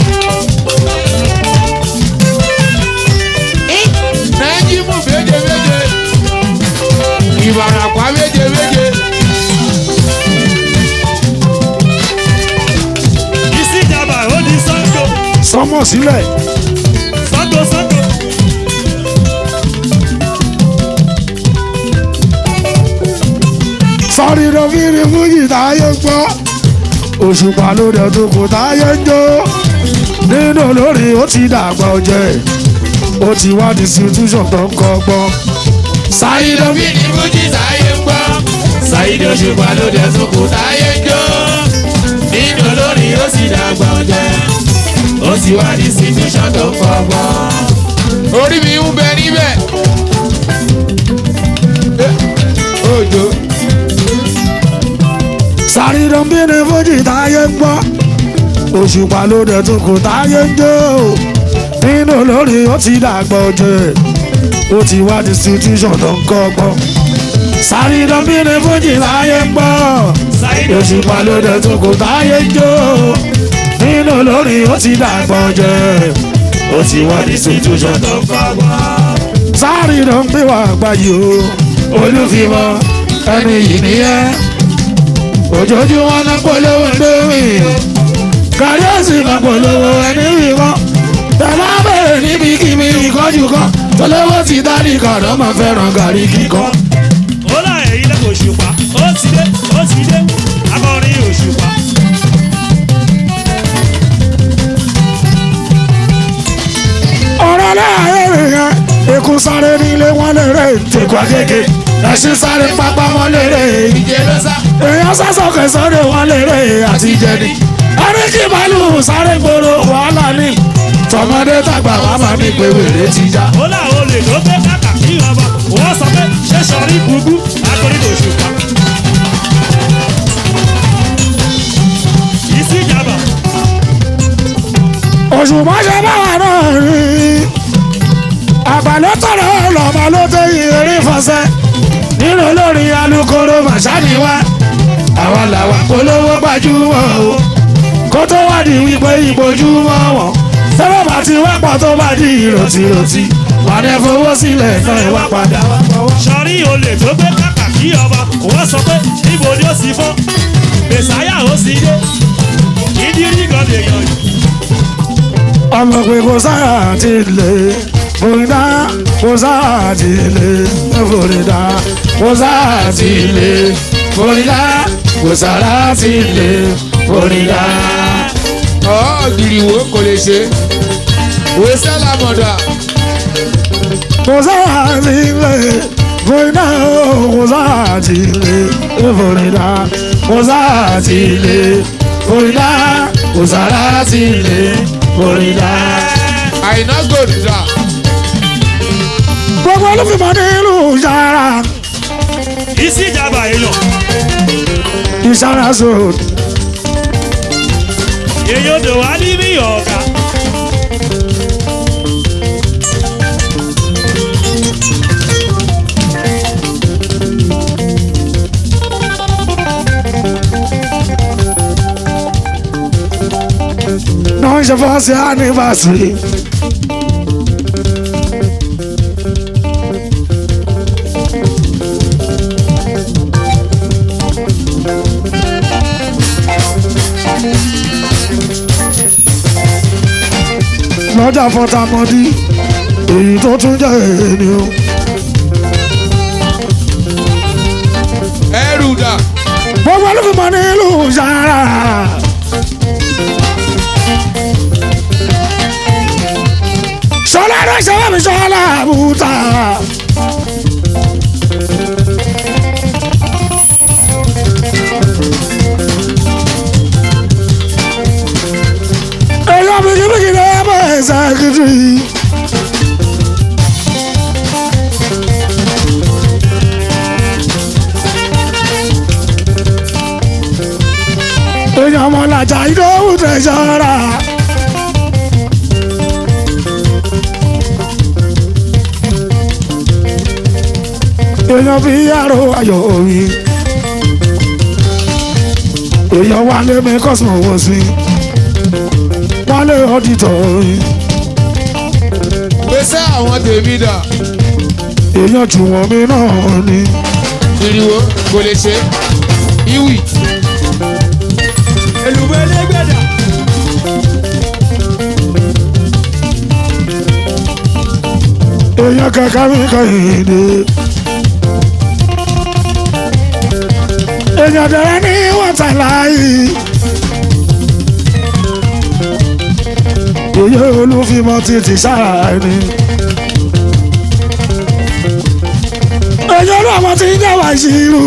nájímù méje méje. ìbàràpá méje méje. Isi ìjàmbá ó di Sango sọmọ sílẹ̀. Sango Sango. sọ́rí ló fi rí fújì táyé ń gbọ́ òṣùpá ló dẹ̀ tó kò táyé ń jó nínú olórí ó ti dàgbà ọjẹ́ ó ti wá distribution tó ń kọ́gbọ́n. Sáyidó bí ní Fújì sáyé ń gbọ́. Sáyidó ṣùgbọ́n ló dẹ̀ tún kù táyé ń jó. Nínú olórin ó sì dàgbà ọ̀jẹ̀. Ó sì wá ní situation tó ń fọgbọ́n. Orí mi ń bẹ níbẹ̀. Òjò. sáré ló fi rí fújì táyé ń gbọ́ òṣùpá ló dẹ̀ tó kò táyé ń jó nínú olórí ó ti dàgbà ọjẹ́ ó ti wá distribution tó ń kọ́gbọ́n. sáré ló fi rí fújì táyé ń gbọ́. Sáyidó òṣùpá ló dẹ̀ tún kò táyé ń jó nínú lórí ó ti dàgbọ́n jẹ́ ó ti wá ní situation tó fọgbọ́n. sáré ló ń gbé wá àgbáyé o olúfimọ ẹni yìí nìyẹn ojoojúmọ́ náà polówó lórí kárí òsì máa polówó ẹni wíwọ́ tẹ̀lé abẹ́rẹ́ níbi kíbi ìkọ́jú kan tọ́lọ́wọ́ ti dá ní kàdọ́ máa fẹ́ràn gàrí kíkọ́. ó là èyí lẹ́kọ̀ọ́ òṣùpá ó ti dé ó ti dé akọrin òṣùpá. ọ̀rọ̀ láàárín èèyàn ikú sáré nílé wọn lérè tẹ̀kọ́ agége ẹṣin sáré pápá wọn lérè Ìjẹ́ ló sá. èèyàn sásọ̀kẹ́ sọ́dọ̀ wọn lérè àtijẹ́ ni ẹni kí màlúù sáré gbòòrò wàhálà ní tọmọdé tàgbà wà máa ní pé wèrè ti já. ó là olè ló gbé kàkà kí ọba wọ́n sọ pé ṣé sọrí gbùgbù akọrin òṣùpá. Isi ìjàmbá òṣùpá ṣe báwa náà rí àgbàlẹ́ tọ̀rọ̀ lọ́mọ ló tẹ ìrírí fọṣẹ́ nínú olórin alukoro màṣáni wa àwa làwa polówó gbajúmọ̀ o kó tó wá di wípé ìbojúmọ́ wọn tẹ́lẹ̀ bá ti wá pọ̀ tó bá di ìròtìròtì wà ní fowó sílẹ̀ náà ẹ wá padà wá fọwọ́. sọrí olè tó gbé kàkà kí ọba wọ́n sọ pé níbo ni ó sì fọ́ mẹ̀sáyà ó sì dé ìdírí gan lè yàn yìí. ọmọ pé kò sáà ti lè fòrídà kò sáà ti lè fòrídà kò sáà ti lè fòrídà kò sáà ti lè fòrídà. Ọ̀ gìrìwó kò lè ṣe. Wòsàn lámọ̀dà. kò sáà ti lè fòrídà kò sáà ti lè fòrídà kò sáà ti lè fòrídà kò sáà ti lè fòrídà. Àìná gòdìdà. gbogbo olùfimọ́ nílùú yàrá Isi ìjàmbá èèyàn ìṣàrà sọ̀rọ̀. èèyàn dò wá níbí ọ̀gá ṣe fọ́ọ̀sì anniversary. lọ́jà fọ́tàmọ́dí èyí tó tún jẹ́ èèní o. ẹrù dà gbogbo olùfimọ́ nílùú sára. sọlá rẹ sọlá mi sọlá àbúta. èyí bìkìbìkì lè bọ̀ ẹ̀sẹ̀ kìtì. èèyàn ọmọ làjà ìdóhù tẹ̀sọ́ra. èèyàn fi yàrá ayọ̀ omi. èèyàn wálé mi kọ́sùmọ̀ wọ̀ sí. wálé ọ̀dìtọ̀ omi. gbèsè àwọn tèmi dà èèyàn jù wọ́n mi náà ni. ìrìwò kò lè ṣe ìwì èlùbọ́ ẹlẹ́gbẹ̀dà èèyàn kankan mi kàn dé. èèyàn dẹ̀rẹ́ ní wọ́tà láàyè. èyí olúfimọ́ títí sára ni. èyí olúwàmọ́ ti ń jẹ́wọ́ ìṣirò.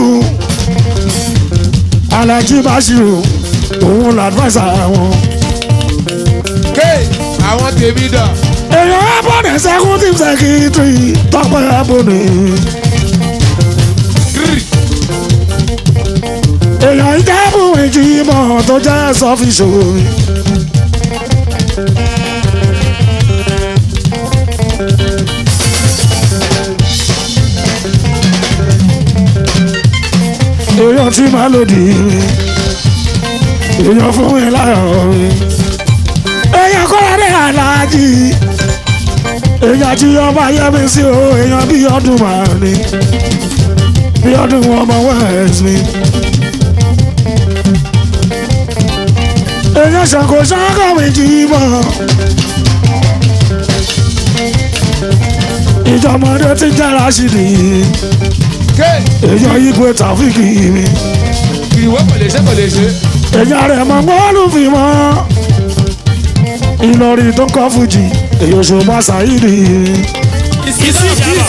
alájí báṣirò òun làdúrà wọn. ké àwọn tèmi dà èèyàn abọ́dé executive secretary tọ́pẹ́ abọ́dé. gírì èèyàn ìjẹ́bù ìjìmọ̀ tó jẹ́ sọ́fíṣò. èèyàn tí máa lòdì èèyàn fún mi láyọ̀ mi. èèyàn kọ́ra ní aláàjì èèyàn tí ọba yẹmi sí o èèyàn bí ọdún màá ní bí ọdún ọmọ west mi. èèyàn ṣàkó ṣàkó méjì mọ́. ìjọmọdé ti jára sí ni ké èèyàn igwe tàfíìkì mi. ìrìwò kò lè ṣe kò lè ṣe èèyàn rẹ̀ mọ̀ bọ́ọ̀lù fi mọ́. ìlọrin tó kọ́ fújì èèyàn ṣùgbọ́n ṣàyídì. ìsí ìjàmbá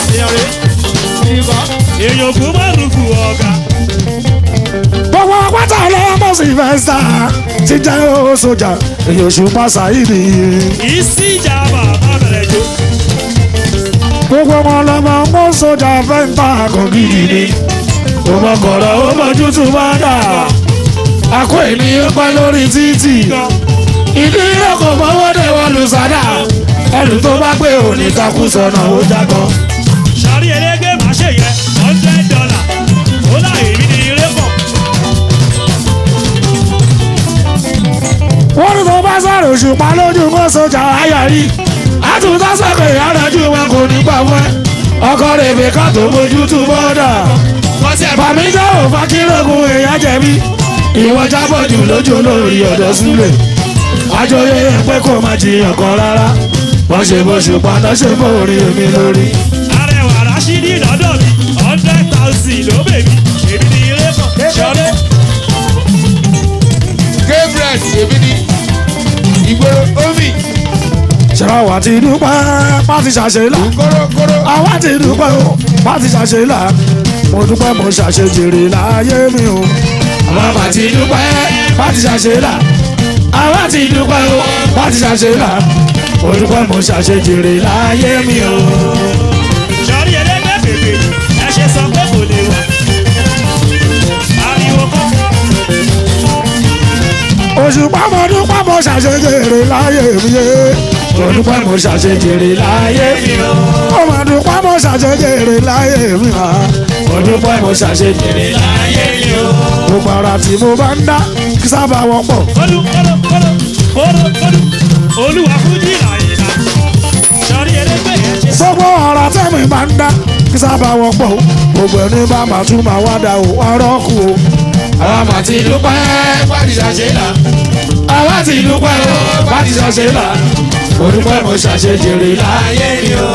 èèyàn kò má rúkú ọ̀gá gbogbo pátá ọlọ́mọ sylvester ti jẹ́ ó sójà èèyàn ṣùgbọ́n ṣàyídì. ìsí ìjàmbá má bẹ̀rẹ̀ jó gbogbo ọmọ ọlọmọ mọ sójà fẹ́ǹtà kan gidi ni. ọmọ kọ̀ọ̀rọ̀ ó mọ̀jú tún bá dà. àkó ènìyàn pẹ́ lórí títì. ìdí ilé kò mọ́wọ́ dé wọn lù sádà. ẹrù tó bá gbé òní takú sọnà ó jágọ́. sọrí elége má ṣe yẹ hundred dollar ó là èmi ní ilé pọ̀ wọ́n ní tó bá sọ̀rọ̀ òṣùpá lójú mọ́ sójà ayọ̀rí. àtúntà sọ̀kè ìyàrá-jú wọn kò ní pa fún ẹ. ọkọ rẹ̀ fi ká tó mójú tún bọ́dà. bàmí jẹ́ òfà kírògùn èèyàn jẹ̀bi. ìwọ jábọ̀ jù lójú lórí ọ̀dọ̀ súlẹ̀. àjọyọ̀ yẹn pé kò má jiyàn kan rárá. wọ́n ṣe bó ṣùpá náà ṣe bó orí èmi lórí. arẹwà rásídì lọ́dọ̀ mi hundred thousand ló bèbí èmi ní ilé pọ̀ sọrí gabriel èmi ni ìgboro omi ṣẹ́wá wà ti dúpẹ́ pàtí ṣàṣeyìlá. kórókóró àwa ti dúpẹ́ o pàtí ṣàṣeyìlá. mo dúpẹ́ mo ṣàṣejèrè láyé mi o. àwa ti dúpẹ́ pàtí ṣàṣeyìlá. àwa ti dúpẹ́ o pàtí ṣàṣeyìlá. mo dúpẹ́ mo ṣàṣejèrè láyé mi o. sọrí elége bèbè ẹ ṣe sọ pé kò lè wà ariwo kọ́ òṣùpá mo dúpẹ́ mo ṣàṣejèrè láyé mi yé. mo dúpẹ́ mo ṣàṣejèrè láyé mi o. mo mà dúpẹ́ mo ṣàṣejèrè láyé mi o. mo dúpẹ́ mo ṣàṣejèrè láyé mi o. gbogbo ara tí mo bá ń dá kí sábà wọ́pọ̀. kólú kólú kólú kólú kólú olúwa fújì làyìnlá sọrí elégbè yẹn ṣe sọ. gbogbo ọ̀rọ̀ tẹ́mi máa ń dá kí sábà wọ́pọ̀ o gbogbo ẹni bá máa tún máa wá dá o ọ̀rọ̀ kù o. àwa mà ti dúpẹ́ pàdísà ṣe là àwa ti dúpẹ́ o pàdísà ṣe là mo dúpẹ́ mo ṣàṣejèrè láyé mi o.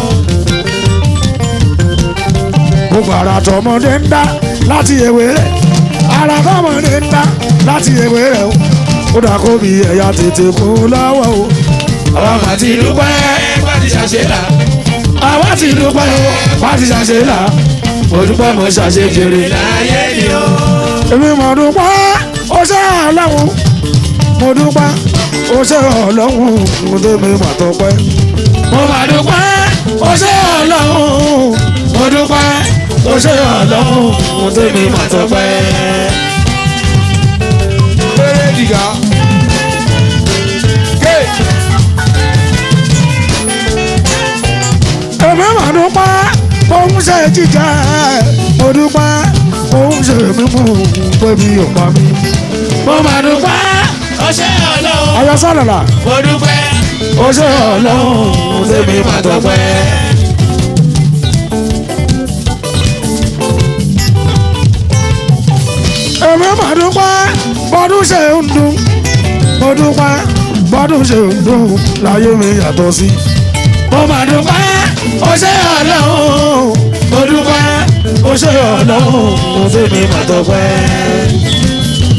gbogbo ara tọmọdé ń dá láti ewé rẹ̀ ara tọmọdé ń dá láti ewé rẹ̀ o ó dà kó bí ẹ̀yà tètè kú lọ́wọ́ o. àwa mà ti dúpẹ́ pàdísà ṣe là àwa ti dúpẹ́ o pàdísà ṣe là mo dúpẹ́ mo ṣàṣejèrè láyé mi o. èmi mọ̀ dúpẹ́ ó ṣe ọlọ́run mo dúpẹ́ ó ṣe ọlọ́run mo tẹ́mi mà tọpẹ́. mo mà dúpẹ́ ó ṣe ọlọ́run mo dúpẹ́ ó ṣe ọlọ́run mo tẹ́mi mà tọpẹ́. Péré dìgà. Ké. èmi mà dúpẹ́ òun ṣe jíjẹ mo dúpẹ́ òun ṣe mímú pẹ̀lú ọ̀pá mi. mo mà dúpẹ́ ó ṣe ọlọ́run ayọ̀ sọ̀lọ̀lá mo dúpẹ́ ó ṣe ọlọ́run mo tẹ́mi mà tọpẹ́. èmi mà dúpẹ́ bọ́dún ṣe ń dùn mo dúpẹ́ bọ́dún ṣe ń dùn láyé mi yàtọ̀ sí. mo mà dúpẹ́ ó ṣe ọlọ́run mo dúpẹ́ ó ṣe ọlọ́run mo tẹ́mi mà tọpẹ́.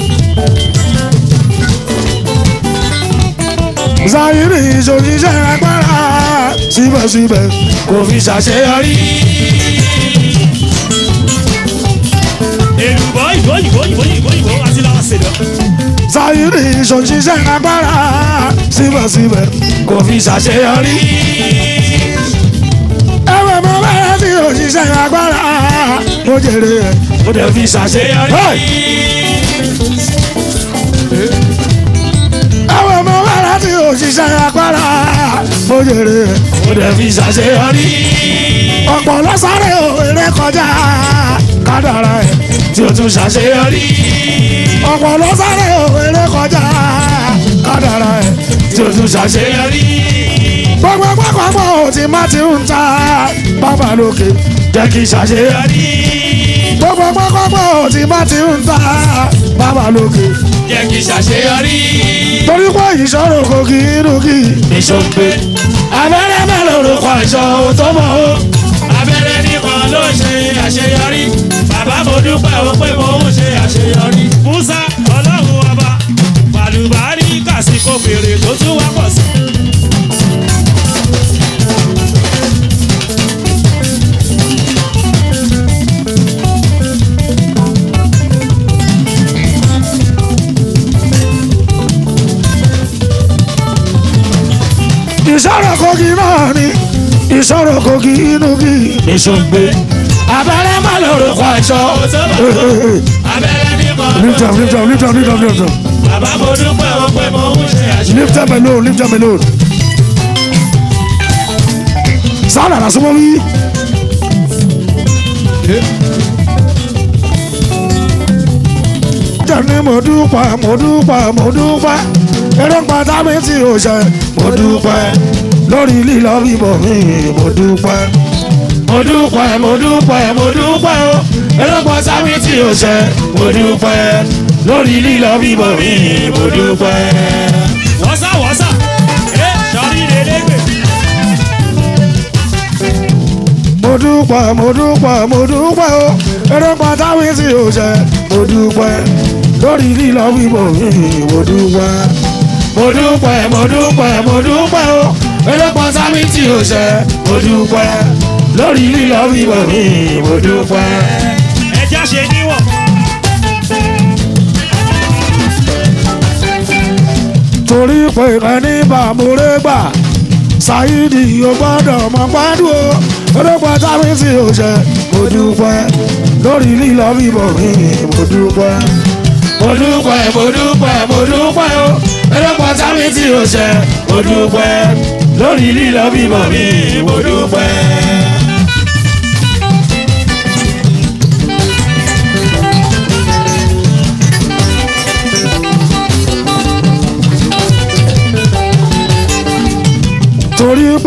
Zahiri ìṣòṣìṣẹ́ agbára síbẹ̀síbẹ̀ kò fi ṣàṣeyọrí. èlùbọ́ ìbò ìbò ìbò ìbò ìbò àti làwọn ṣèlú. Zahiri ìṣòṣìṣẹ́ agbára síbẹ̀síbẹ̀ kò fi ṣàṣeyọrí. ẹ̀wẹ̀ mọ bẹ́ẹ̀ tí òṣìṣẹ́ agbára mo jèrè ẹ̀. kò dẹ̀ fi ṣàṣeyọrí. ẹ̀wẹ̀ mọ bẹ́ẹ̀ tí òṣìṣẹ́ agbára mo jèrè ẹ̀. kò dẹ̀ fi ṣàṣeyọrí. ọ̀pọ̀ lọ́sàrẹ̀ òwe kọjá kádàrá ẹ̀. tí o tún ṣàṣeyọrí. ọ̀pọ̀ lọ́sàrẹ̀ òwe kọjá kádàrá ẹ̀. tí o tún ṣàṣeyọrí. gbogbo pápákọ̀ òtí má ti ń ta bàbá lókè. jẹ́ kí ṣàṣeyọrí. gbogbo pápákọ̀ òtí má ti ń ta bàbá lókè. jẹ́ kí ṣàṣeyọrí. torí pé ìṣòro kò kí inú kí. ìṣòǹgbẹ. abẹ́rẹ́ bẹ́ẹ̀ lórúkọ ìṣọ́ tó mọ̀ ó. abẹ́rẹ́ nìkan ló ṣe àṣeyọrí. bàbá mo dúpẹ́ o pé mo ń ṣe àṣeyọrí. musa ọlọ́run ọba pàlùbárí kàsíkò fèrè tó tún wá pọ̀ sí. ìṣòro kò kí náà ni ìṣòro kò kí inú kí. ìṣòǹgbẹ. abẹ́rẹ́ má lórúkọ ìṣọ́ tó mọ̀ ó. abẹ́rẹ́ nìkan ló lift up lift up lift up lift up lift up bàbá mo dúpẹ́ o pé mo ń ṣe àṣeyọrí. lift up alone lift up alone. sáà nàrà súnmọ́ mi. jẹ́ni mo dúpẹ́ mo dúpẹ́ mo dúpẹ́ èròǹgbà tábí tí o ṣe mo dúpẹ́ lórí lílọ bíbọ̀ mi mo dúpẹ́. mo dúpẹ́ mo dúpẹ́ mo dúpẹ́ o ẹlọ́pọ̀ sábì tí o ṣe mo dúpẹ́ lórí lílọ bíbọ̀ mi mo dúpẹ́. wọ́sà wọ́sà ẹ sọrí elégbè. mo dúpẹ́ mo dúpẹ́ mo dúpẹ́ o èròǹgbà tábí tí o ṣe mo dúpẹ́ lórí lílọ bíbọ̀ mi mo dúpẹ́. mo dúpẹ́ mo dúpẹ́ mo dúpẹ́ o ẹlọ́pọ̀ sábì tí o ṣe mo dúpẹ́ lórí lílọ bíbọ̀ mi mo dúpẹ́. ẹja ṣe níwọ̀n. torí pé ẹni bá múre gbà ṣáídì ò gbọ́dọ̀ mọ gbádùn o olóògbé tábí tí o ṣe mo dúpẹ́ lórí lílọ bíbọ̀ mi mo dúpẹ́. mo dúpẹ́ mo dúpẹ́ mo dúpẹ́ o ẹlọ́pọ̀ sábì tí o ṣe mo dúpẹ́ lórí lílọ bíbọ̀ mi mo dúpẹ́.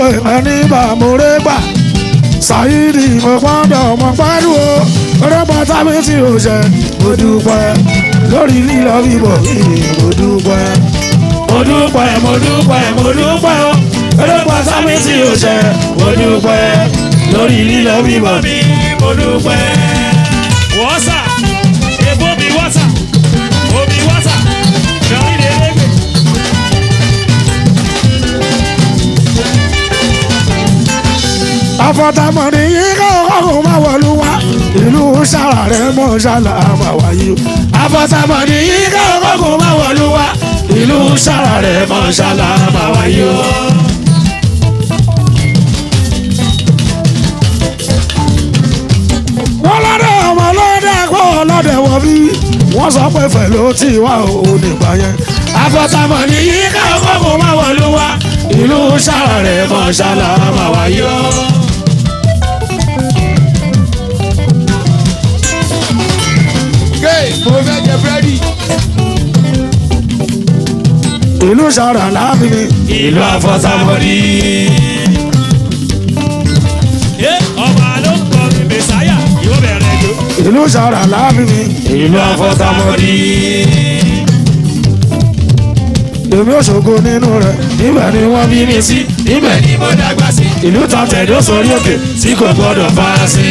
pé ẹni bá mo ré gbà ṣáyídì mo gbọ́dọ̀ mo pẹ́lú o orúkọ tábí tí o ṣe mo dúpẹ́ lórí lílọ bíbọ̀ yìí mo dúpẹ́ mo dúpẹ́ mo dúpẹ́ mo dúpẹ́ o orúkọ tábí tí o ṣe mo dúpẹ́ lórí lílọ bíbọ̀ mi mo dúpẹ́. wọ́sà èbó mi wọ́sà omi wọ́sà lórí lélẹ́gbẹ̀. àfọ̀tàmọ̀dé yìí kọ́kọ́ máa wọ̀lú wa ìlú sára rẹ̀ mọ̀ ṣálà máa wáyé o. àfọ̀tàmọ̀dé yìí kọ́kọ́ máa wọ̀lú wa ìlú sára rẹ̀ mọ̀ ṣálà máa wáyé o. wọ́n lọ́dẹ̀ ọmọ lọ́dẹ̀ kọ́ lọ́dẹ̀ wọ̀ bí wọ́n sọ pé fẹ̀ ló ti wá o nígbà yẹn. àfọ̀tàmọ̀dé yìí kọ́kọ́ máa wọ̀lú wa ìlú sára rẹ̀ mọ̀ ṣálà máa wáyé o. Gay, mo fẹ́ jẹ búrẹ́dì. ìlú sára láàbí mi. ìlú àfọ̀sàmọ́dì. ẹ ọba ló ń kọ mi mẹsáyà yóò bẹ̀rẹ̀ jò. ìlú sára láàbí mi. ìlú àfọ̀sàmọ́dì. èmi ò ṣògo nínú rẹ̀ níbẹ̀ ni wọ́n bí mi sí. níbẹ̀ ni mo dàgbà sí. ìlú tán tẹ̀dó sórí òkè tí kò gbọdọ̀ fà sí.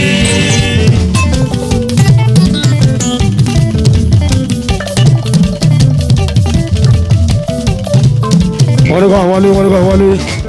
wọ́n ní kọ́ wọlé wọ́n ní kọ́ wọlé.